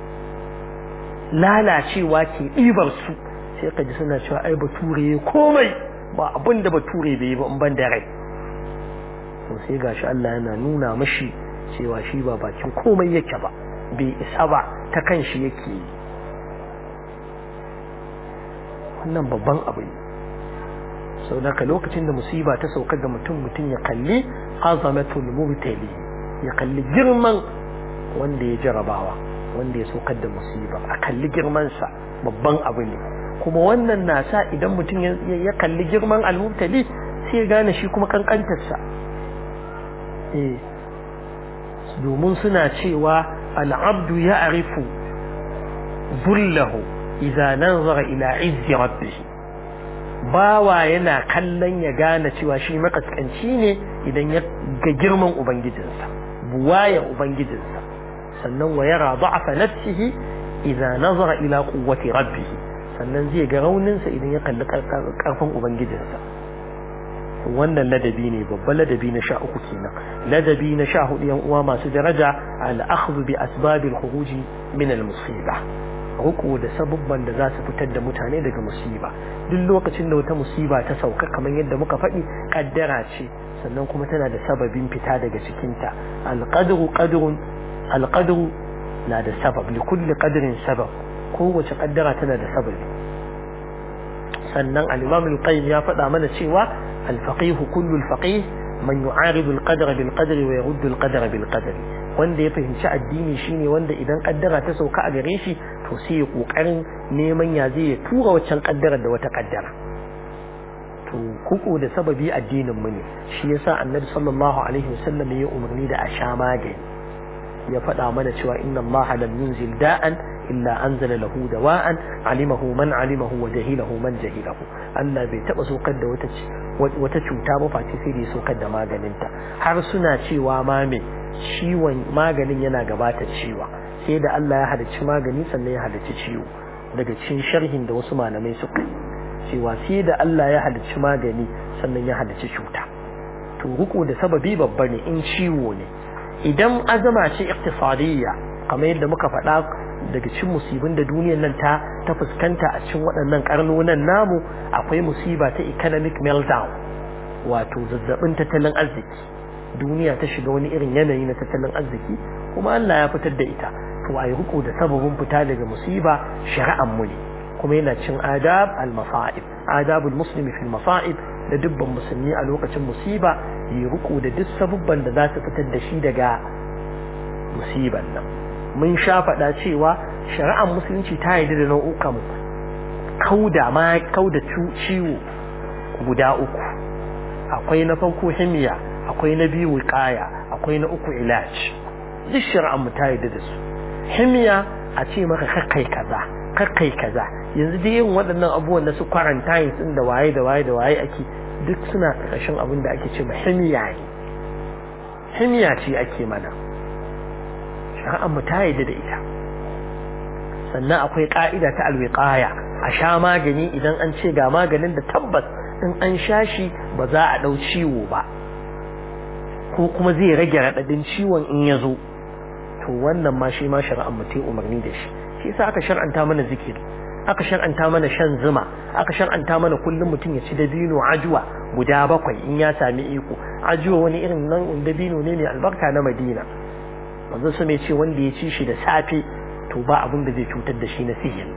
lalacewa ke ɗibar su sai ka ji suna cewa ai bature komai ba abin da bature bai yi ba in ban da rai to sai gashi Allah yana nuna mashi cewa shi ba bakin komai yake ba bai isa ba ta kan shi yake yi wannan babban abu ne sau da ka lokacin da musiba ta sauka ga mutum mutum ya kalli azamatul mubtali ya kalli girman wanda ya jarabawa wanda ya saukar da musiba a kalli girmansa babban abu ne kuma wannan na sa idan mutum ya kalli girman almubtali sai ya gane shi kuma kankantarsa eh domin suna cewa al'abdu ya arifu zullahu idza nazara ila izzi rabbih bawa yana kallon ya gane cewa shi makaskanci ne idan ya ga girman ubangijinsa buwaya ubangijinsa sannan wa yara da'afa nafsihi idza nazara ila quwwati rabbih sannan zai ga rauninsa idan ya kalli karfin ubangijinsa wannan ladabi ne babban ladabi na sha uku kenan ladabi na sha hudu yan uwa masu daraja al-akhdhu bi asbabil khuruji min al-musiba ruku da sabubban da za su fitar da mutane daga musiba duk lokacin da wata musiba ta sauka kamar yadda muka faɗi kaddara ce sannan kuma tana da sababin fita daga cikinta alqadru qadrun alqadru na da sabab li kulli qadrin sabab kowace kaddara tana da sababi sannan al-imam al-qayyim ya faɗa mana cewa al-faqih kullu al-faqih man yu'aridu al-qadra bil qadri wa yaruddu al-qadra bil qadri wanda ya fahimci addini shine wanda idan kaddara ta sauka a gare shi to to sai ya kokarin neman ya zai ya tura waccan kaddara da wata kaddara to kuku da sababi addinin mu ne shi yasa annabi sallallahu alaihi wasallam ya umarni da a sha magani ya faɗa mana cewa inna Allah lam yunzil da'an illa anzala lahu dawa'an alimahu man alimahu wa jahilahu man jahilahu Allah bai taba sokar da wata wata cuta ba face sai da ya sokar da maganinta har suna cewa ma me ciwon maganin yana gabata ciwa sai da Allah ya halicci magani sannan ya halicci ciwo daga cikin sharhin da wasu malamai suka cewa sai da Allah ya halicci magani sannan ya halicci cuta to ruku da sababi babba ne in ciwo ne idan azama ce iktisadiyya kamar yadda muka faɗa daga cikin musibin da duniyar nan ta ta fuskanta a cikin waɗannan karnonan namu akwai musiba ta economic meltdown wato zazzabin tattalin arziki duniya ta shiga wani irin yanayi na tattalin arziki kuma Allah ya fitar da ita to ayi riko da sababin fita daga musiba shari'an mu ne kuma yana cin adab al-masa'ib adabul muslimi fil masa'ib da dubban musulmi a lokacin musiba yi riko da duk sabubban da za su fitar da shi daga musiban nan mun sha faɗa cewa shari'ar musulunci ta yi da nau'ukan kauda ma kauda ciwo guda uku akwai na farko himiya akwai na biyu wiqaya akwai na uku ilaj duk shari'ar mu ta yi da su himiya a ce maka kakkai kaza kakkai kaza yanzu dai yin waɗannan abubuwan da su quarantine din da waye da waye da waye ake duk suna ƙarshen abin da ake ce ma himiya ne himiya ce ake mana shari'ar mu ta yi da ita sannan akwai ƙa'ida ta alwiqaya a sha magani idan an ce ga maganin da tabbas in an sha shi ba za a ɗau ciwo ba ko kuma zai rage raɗaɗin ciwon in ya zo to wannan ma shi ma shari'ar mu ta umarni da shi shi yasa aka shar'anta mana zikiri aka shar'anta mana shan zuma aka shar'anta mana kullum mutum ya ci dabino ajuwa guda bakwai in ya sami iko ajuwa wani irin nan dabino ne mai albarka na Madina manzo su mai ce wanda ya ci shi da safe to ba abin da zai cutar da shi na sihiri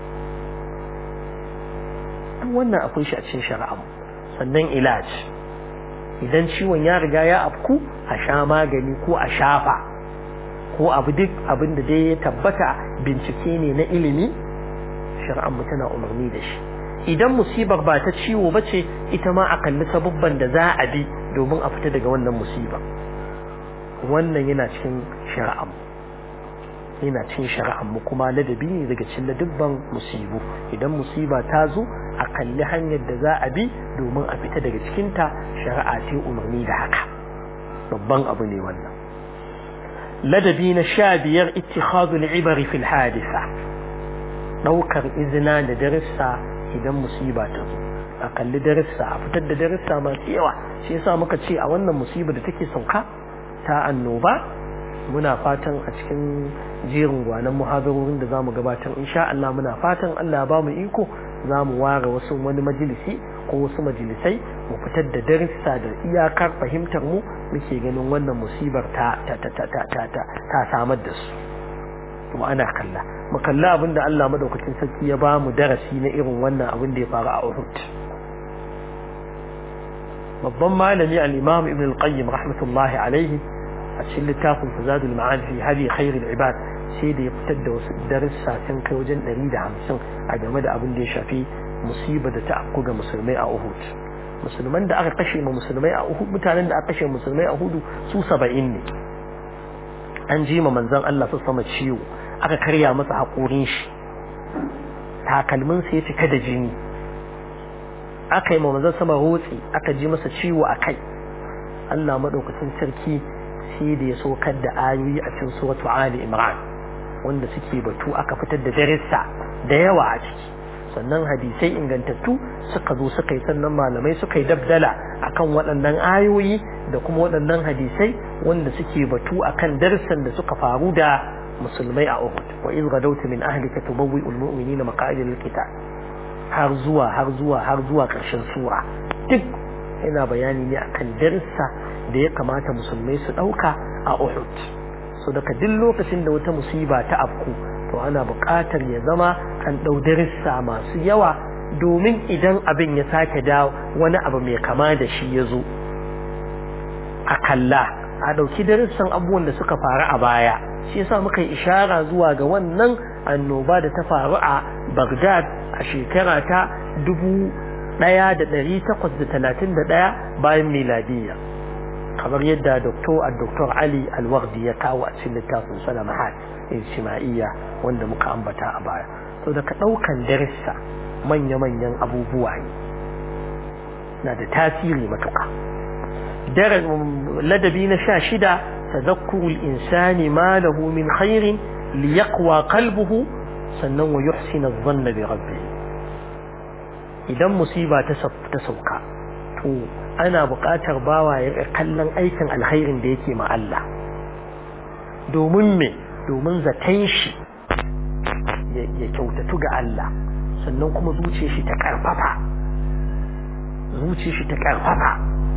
duk wannan akwai shi a cikin shari'a sannan ilaj idan ciwon ya riga ya afku a sha magani ko a shafa ko abu duk abin da dai ya tabbata bincike ne na ilimi shari'ar mu tana umarni da shi idan musibar ba ta ciwo ba ce ita ma a kalli sabubban da za a bi domin a fita daga wannan musibar wannan yana cikin shari'ar mu yana cikin shari'ar mu kuma ladabi ne daga cikin ladabban musibu idan musiba ta zo a kalli hanyar da za a bi domin a fita daga cikinta shari'a ce umarni da haka babban abu ne wannan ladabi na sha biyar ittikhadul ibari fil hadisa daukar izina da darissa idan musiba ta zo a kalli darissa a fitar da darissa masu yawa shi yasa muka ce a wannan musiba da take sauka ta annoba muna fatan a cikin jerin gwanan muhadarorin da zamu gabatar insha Allah muna fatan Allah ya bamu iko zamu ware wasu wani majalisi ko wasu majalisai mu fitar da darussa da iyakar fahimtar mu muke ganin wannan musibar ta ta ta ta ta ta ta samar da su kuma ana kalla mu kalla abin da Allah madaukakin sarki ya bamu darasi na irin wannan abin da ya faru a Uhud babban malami al-Imam Ibn al-Qayyim rahmatullahi alaihi a cikin littafin Fazadul Ma'ad fi hadi khairul ibad sai da ya fitar da wasu darussa sun kai wajen 150 a game da abin da ya shafi musiba da ta afku ga musulmai a Uhud musulman da aka kashe ma musulmai a Uhud mutanen da aka kashe musulmai a Uhud su 70 ne an ji ma manzon Allah su sama ciwo aka karya masa haƙorin shi takalmin sa ya cika da jini aka yi ma manzon sama rotsi aka ji masa ciwo a kai Allah madaukakin sarki sai da ya sokar da ayoyi a cikin suratu Ali Imran wanda suke batu aka fitar da darissa da yawa a ciki sannan hadisai ingantattu suka zo suka yi sannan malamai suka yi dabdala akan waɗannan ayoyi da kuma waɗannan hadisai wanda suke batu akan darussan da suka faru da musulmai a Uhud wa iz gadawta min ahlika tubawwi'ul mu'minina maqa'ida lil qital har zuwa har zuwa har zuwa ƙarshen sura duk yana bayani ne akan darussa da ya kamata musulmai su ɗauka a Uhud so daga duk lokacin da wata musiba ta afku to ana buƙatar ya zama an ɗau darussa masu yawa domin idan abin ya sake dawo wani abu mai kama da shi ya zo a kalla a ɗauki darussan abubuwan da suka faru a baya shi yasa muka yi ishara zuwa ga wannan annoba da ta faru a Baghdad a shekara ta dubu ɗaya da ɗari takwas da talatin da ɗaya bayan miladiyya kamar yadda doktor a doktor Ali Alwardi ya kawo a cikin littafin Salamahat Ijtima'iyya wanda muka ambata a baya so daga ɗaukan darussa manya-manyan abubuwa ne na da tasiri matuƙa ladabi na sha shida tadhakkurul insani ma lahu min khairin liyaqwa qalbuhu sannan wa yuhsina adh-dhanna bi rabbih idan musiba ta sauka to ana buƙatar bawa ya kallon aikin alkhairin da yake ma Allah domin me domin zaton shi ya kyautatu ga Allah sannan kuma zuciyar shi ta karfafa zuciyar shi ta karfafa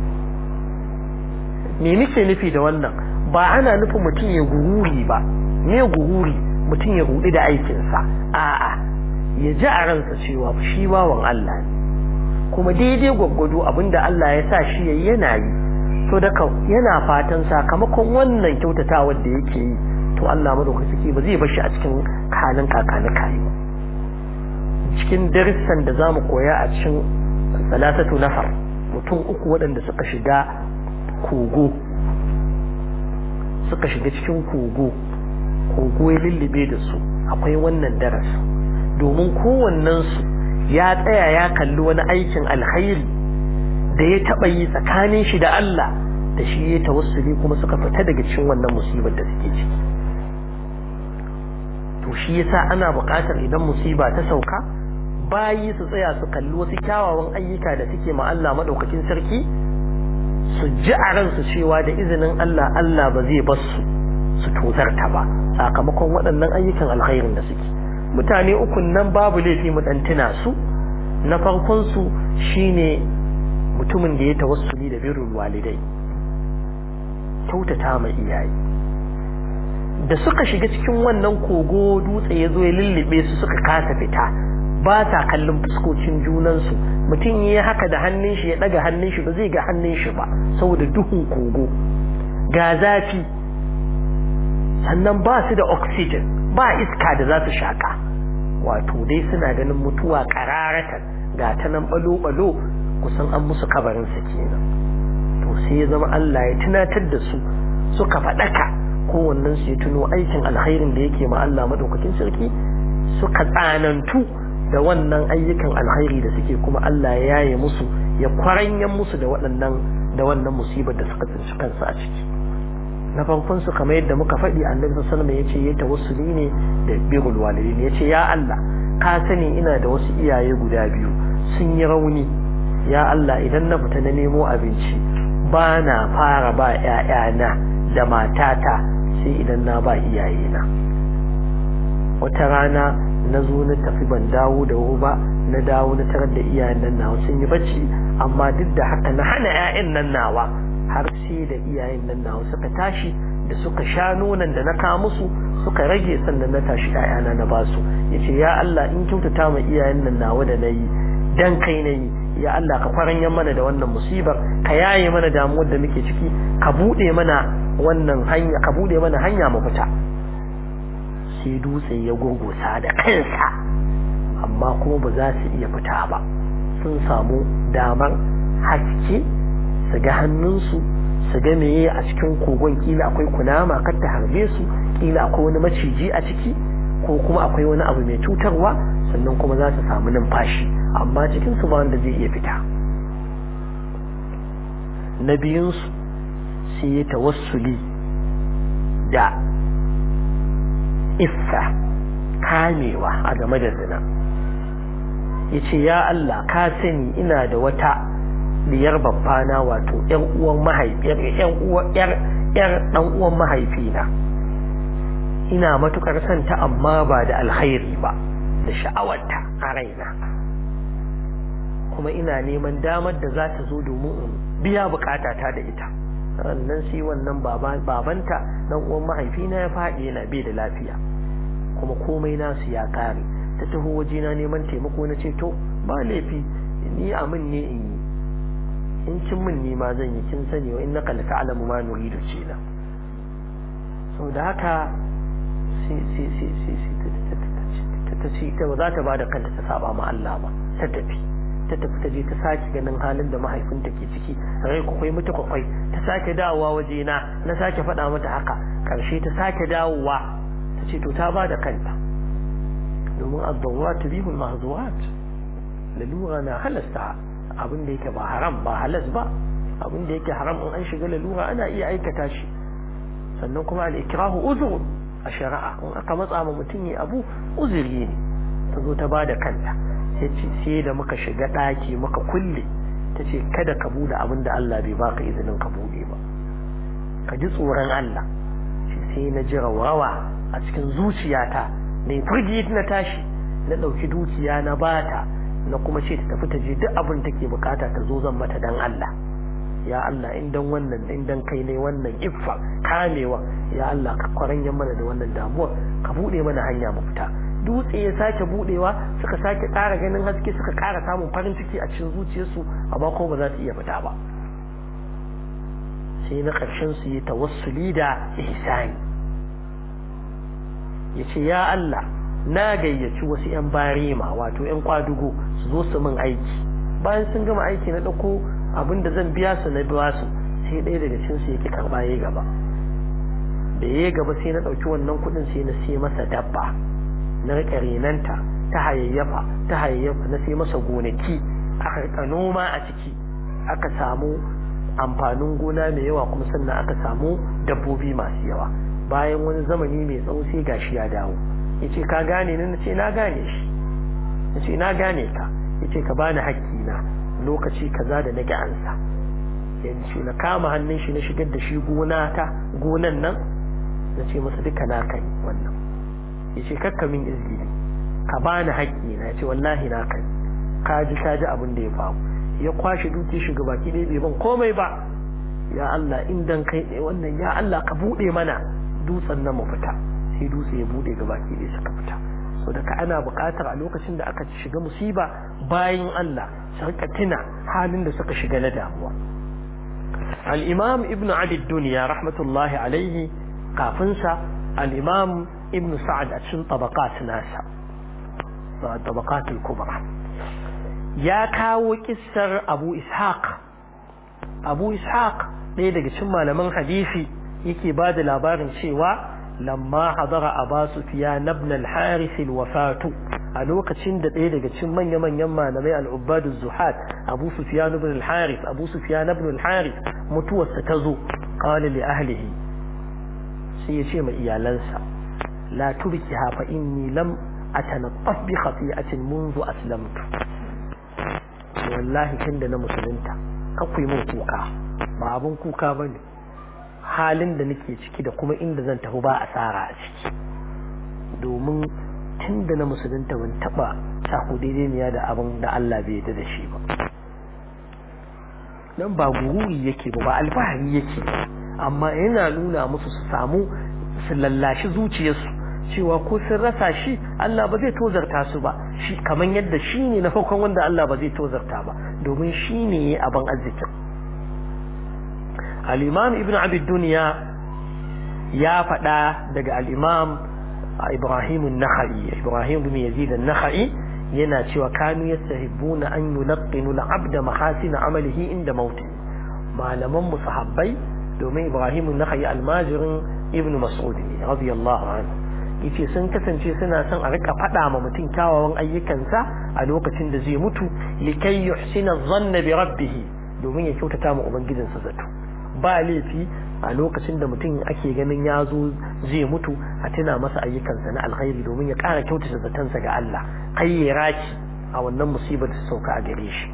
me nake nufi da wannan ba ana nufin mutum ya gururi ba me gururi mutum ya rudi da aikinsa a'a ya ji a ransa cewa shi bawan Allah ne kuma daidai gwaggwado abinda Allah ya sa shi yayi yana yi to daga yana fatan sakamakon wannan kyautatawar da yake yi to Allah madaukaki ba zai bar shi a cikin halin kakani kai cikin darussan da zamu koya a cikin salatatu nafar mutum uku waɗanda suka shiga kogo suka shiga cikin kogo kogo ya lullube da su akwai wannan darasi domin kowannensu ya tsaya ya kalli wani aikin alkhairi da ya taɓa yi tsakanin shi da Allah da shi ya tawassuli kuma suka fita daga cikin wannan musibar da suke ciki to shi yasa ana buƙatar idan musiba ta sauka bayi su tsaya su kalli wasu kyawawan ayyuka da suke ma Allah madaukakin sarki su ji a ransu cewa da izinin Allah Allah ba zai bar su su tozarta ba sakamakon waɗannan ayyukan alkhairin da suke mutane ukun nan babu laifi mu dan tuna su na farkon su shine mutumin da ya tawassuli da birrul walidai kyautata ma iyaye da suka shiga cikin wannan kogo dutse ya zo ya lullube su suka kasa fita ba sa kallon fuskocin junansu mutum ya haka da hannun shi ya daga hannun shi ba zai ga hannun shi ba saboda duhun kogo ga zafi sannan ba su da oxygen ba iska da za su shaka wato dai suna ganin mutuwa kararatan ga ta nan balo-balo kusan an musu kabarinsa kenan to sai ya zama Allah ya tunatar da su suka faɗaka kowannen su ya tuno aikin alkhairin da yake ma Allah madaukakin sarki suka tsanantu da wannan ayyukan alkhairi da suke kuma Allah ya yaye musu ya kwaranyan musu da waɗannan da wannan musibar da suka tsinci kansu a ciki na farkon su kamar yadda muka faɗi annabi sallallahu alaihi wasallam yace ya tawassuli ne da birrul walidain yace ya Allah ka sani ina da wasu iyaye guda biyu sun yi rauni ya Allah idan na fita na nemo abinci ba na fara ba ƴaƴana da matata sai idan na ba iyayena wata rana na zo na tafi ban dawo da wuri ba na dawo na tarar da iyayen nan nawa sun yi bacci amma duk da haka na hana ƴaƴan nan nawa har sai da iyayen nan nawa suka tashi da suka sha nonon da na kawo musu suka rage sannan na tashi ƴaƴana na basu yace ya Allah in kyautata ma iyayen nan nawa da nayi dan kai nayi ya Allah ka kwaranyan mana da wannan musibar ka yaye mana damuwar da muke ciki ka bude mana wannan hanya ka bude mana hanya mu fita sai dutse ya gurgusa da kansa amma kuma ba za su iya fita ba sun samu damar haske su ga hannunsu su ga meye a cikin kogon kila akwai kunama kar ta harbe su kila akwai wani maciji a ciki ko kuma akwai wani abu mai cutarwa sannan kuma za su samu numfashi amma cikin su ba wanda zai iya fita na biyunsu sai ya tawassuli da iffa kamewa a game da zina ya ce ya Allah ka sani ina da wata diyar babbana wato ‘yan uwan mahaifiyar ‘yar ɗan uwan mahaifina ina matukar santa amma ba da alkhairi ba da sha'awarta a raina kuma ina neman damar da za ta zo domin in biya bukatata da ita sannan sai wannan babanta dan uwan mahaifina ya faɗi yana bai da lafiya kuma komai nasu ya kare ta taho wajena neman taimako na ce to ba laifi ni amin ne in yi in kin min ni ma zan yi kin sani wa innaka la ta'lamu ma nuridu kenan saboda haka sai sai sai sai ta ce ita ba za ta bada kanta ta saba ma Allah ba ta tafi ta tafi ta je ta sake ganin halin da mahaifinta ke ciki rai kwakwai mutu kwakwai ta sake dawowa waje na na sake faɗa mata haka karshe ta sake dawowa ta ce to ta bada kanta domin ad-dawrat bihul mahzurat lalura na halasta abin da yake ba haram ba halas ba abin da yake haram in an shiga lalura ana iya aikata shi sannan kuma al-ikrahu uzur a shari'a in aka matsa ma mutum ya abu uzuri ne ta zo ta ba da kanta sai da muka shiga ɗaki muka kulle ta ce kada ka bude abin da Allah bai baka izinin ka bude ba ka ji tsoron Allah shi sai na ji rawawa a cikin zuciyata na yi firgit na tashi na ɗauki dukiya na bata na kuma ce ta tafi ta je duk abin take bukata ta zo zan mata dan Allah ya Allah in dan wannan in dan kai ne wannan iffa kamewa ya Allah ka kwaranya mana da wannan damuwa ka bude mana hanya mu fita dutse ya sake budewa suka sake ƙara ganin haske suka ƙara samun farin ciki a cikin zuciyarsu amma ko ba za su iya fita ba sai na ƙarshen su yi tawassuli da ihsani yace ya Allah na gayyaci wasu yan barema wato yan kwadugo su zo su min aiki bayan sun gama aiki na dauko abin da zan biya su na biya su sai ɗaya daga cikin su yake karba yayi gaba da yayi gaba sai na dauki wannan kuɗin sai na sai masa dabba na rika renanta ta hayayyafa ta hayayyafa na sai masa gonaki aka rika noma a ciki aka samu amfanin gona mai yawa kuma sannan aka samu dabbobi masu yawa bayan wani zamani mai tsawo sai gashi ya dawo yace ka gane ni nace na gane shi nace na gane ka yace ka bani haƙƙi na lokaci kaza da nage ansa yace na kama hannun shi na shigar da shi gona ta gonan nan nace masa duka na kai wannan yace kakka min izgili ka bani haƙƙi na yace wallahi na kai ka ji ka ji abin da ya faru ya kwashe duki shi gaba ki bai ban komai ba ya Allah in dan kai ne wannan ya Allah ka bude mana dutsen nan mu fita sai dutse ya bude gaba ki bai suka fita so daga ana buƙatar a lokacin da aka shiga musiba bayan Allah su rika tuna halin da suka shiga na damuwa al-imam ibnu adi dunya rahmatullahi alaihi kafin sa al-imam ibnu sa'ad a cikin tabaqat nasa tabaqat al-kubra ya kawo kissar abu ishaq abu ishaq ɗaya daga cikin malaman hadisi yake ba da labarin cewa lamma hadara aba sufyan ibn al-harith al-wafatu a lokacin da ɗaya daga cikin manya-manyan malamai al-ubbadu zuhad abu sufyan ibn al-harith abu sufyan ibn al-harith mutuwarsa ta zo qala li ahlihi sai ya ce ma iyalansa la tubkiha fa inni lam atanattaf bi khati'atin منذ aslamtu wallahi tunda na musulunta kakwai mun kuka ba abun kuka bane halin da nake ciki da kuma inda zan tafi ba asara a ciki domin tunda na musulunta ban taba sako daidai da abin da Allah bai yarda da shi ba dan ba gururi yake ba ba alfahari yake amma yana nuna musu su samu su lallashi zuciyarsu cewa ko sun rasa shi Allah ba zai tozarta su ba shi kaman yadda shi ne na farkon wanda Allah ba zai tozarta ba domin shi ne abin arzikin al-imam ibn abid duniya ya faɗa daga al-imam ibrahim an-nakhai ibrahim ibn yazid an-nakhai yana cewa kanu yastahibbuna an yulaqqinu al-abd mahasin amalihi inda mauti malaman musahabbai domin ibrahim an-nakhai almajirin ibn mas'ud radiyallahu anhu yace sun kasance suna son a rika faɗa ma mutum kyawawan ayyukansa a lokacin da zai mutu likai yuhsina dhanna bi rabbih domin ya kyautata ma ubangijinsa zato ba laifi a lokacin da mutum ake ganin ya zo zai mutu a tuna masa ayyukansa na alkhairi domin ya ƙara kyautata zatonsa ga Allah kai ya raki a wannan musibar da sauka a gare shi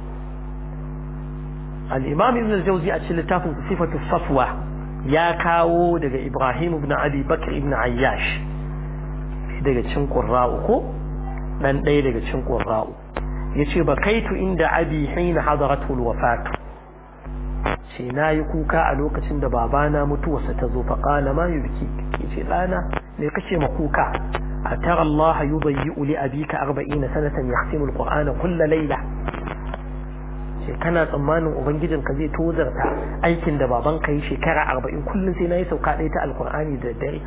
al-imam ibn al-jawzi a cikin littafin sifatu safwa ya kawo daga Ibrahim ibn Abi Bakr ibn Ayyash daga cikin Qurra'u ko dan ɗaya daga cikin Qurra'u yace bakaitu inda abi hina hadaratu alwafat ce nayi kuka a lokacin da babana mutuwarsa ta zo fa qala ma yubki yace dana me kace ma kuka atara Allah yudayyi li abika 40 sanatan yahtimu alqur'ana kull layla kana tsammanin ubangijin ka zai tozarta aikin da baban ka yi shekara arba'in kullum sai na yi sauka ɗaya ta alkur'ani da dare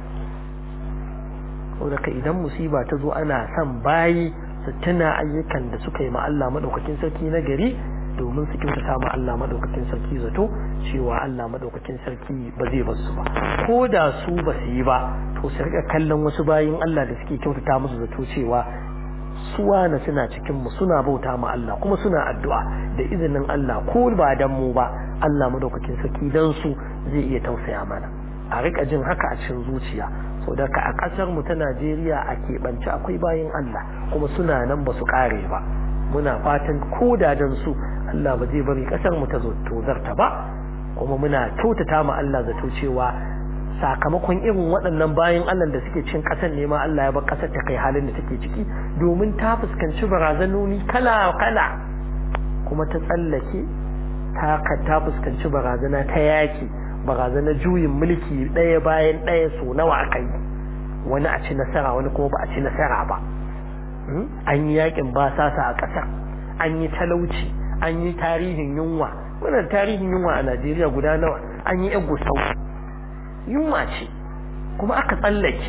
saboda ka idan musiba ta zo ana son bayi su tuna ayyukan da suka yi ma Allah madaukakin sarki na gari domin su kyautata ma Allah madaukakin sarki zato cewa Allah madaukakin sarki ba zai bar su ba ko da su ba su yi ba to su rika kallon wasu bayin Allah da suke kyautata musu zato cewa suwana suna cikin mu suna bauta ma Allah kuma suna addu'a da izinin Allah ko ba dan mu ba Allah madaukakin sarki dan su zai iya tausaya mana a rika jin haka a cikin zuciya so da ka a kasar mu ta Najeriya a keɓance akwai bayin Allah kuma suna nan ba su kare ba muna fatan ko da dan su Allah ba zai bari kasar mu ta zo tozarta ba kuma muna kyautata ma Allah zato cewa sakamakon irin waɗannan bayan Allah da suke cin ƙasar ne ma Allah ya bar ƙasar ta kai halin da take ciki domin ta fuskanci barazanoni kala-kala kuma ta tsallake ta ta fuskanci barazana ta yaki barazana juyin mulki ɗaya bayan ɗaya so nawa aka yi wani a ci nasara wani kuma ba a ci nasara ba an yi yakin basasa a ƙasar an yi talauci an yi tarihin yunwa wannan tarihin yunwa a Najeriya guda nawa an yi yan gusau yunwa ce kuma aka tsallake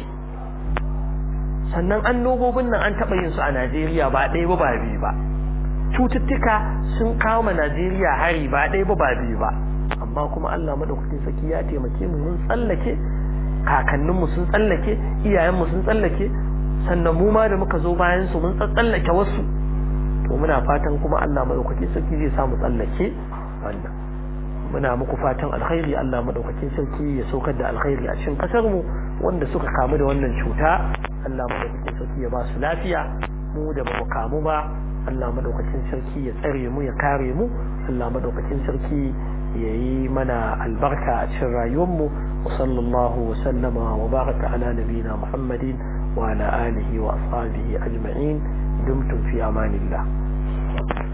sannan annobobin nan an taɓa yin su a Najeriya ba ɗaya ba ba biyu ba cututtuka sun kawo ma Najeriya hari ba ɗaya ba ba biyu ba amma kuma Allah madaukakin saki ya taimake mu mun tsallake kakanninmu sun tsallake iyayenmu sun tsallake sannan mu ma da muka zo bayan su mun tsallake wasu to muna fatan kuma Allah madaukakin saki zai samu tsallake wannan muna muku fatan alkhairi Allah madaukakin sarki ya saukar da alkhairi a cikin kasar mu wanda suka kamu da wannan cuta Allah madaukakin sarki ya ba su lafiya mu da ba mu kamu ba Allah madaukakin sarki ya tsare mu ya kare mu Allah madaukakin sarki ya yi mana albarka a cikin rayuwar mu wa sallallahu wa sallama wa baraka ala nabiyina Muhammadin wa ala alihi wa ashabihi ajma'in dumtum fi amanillah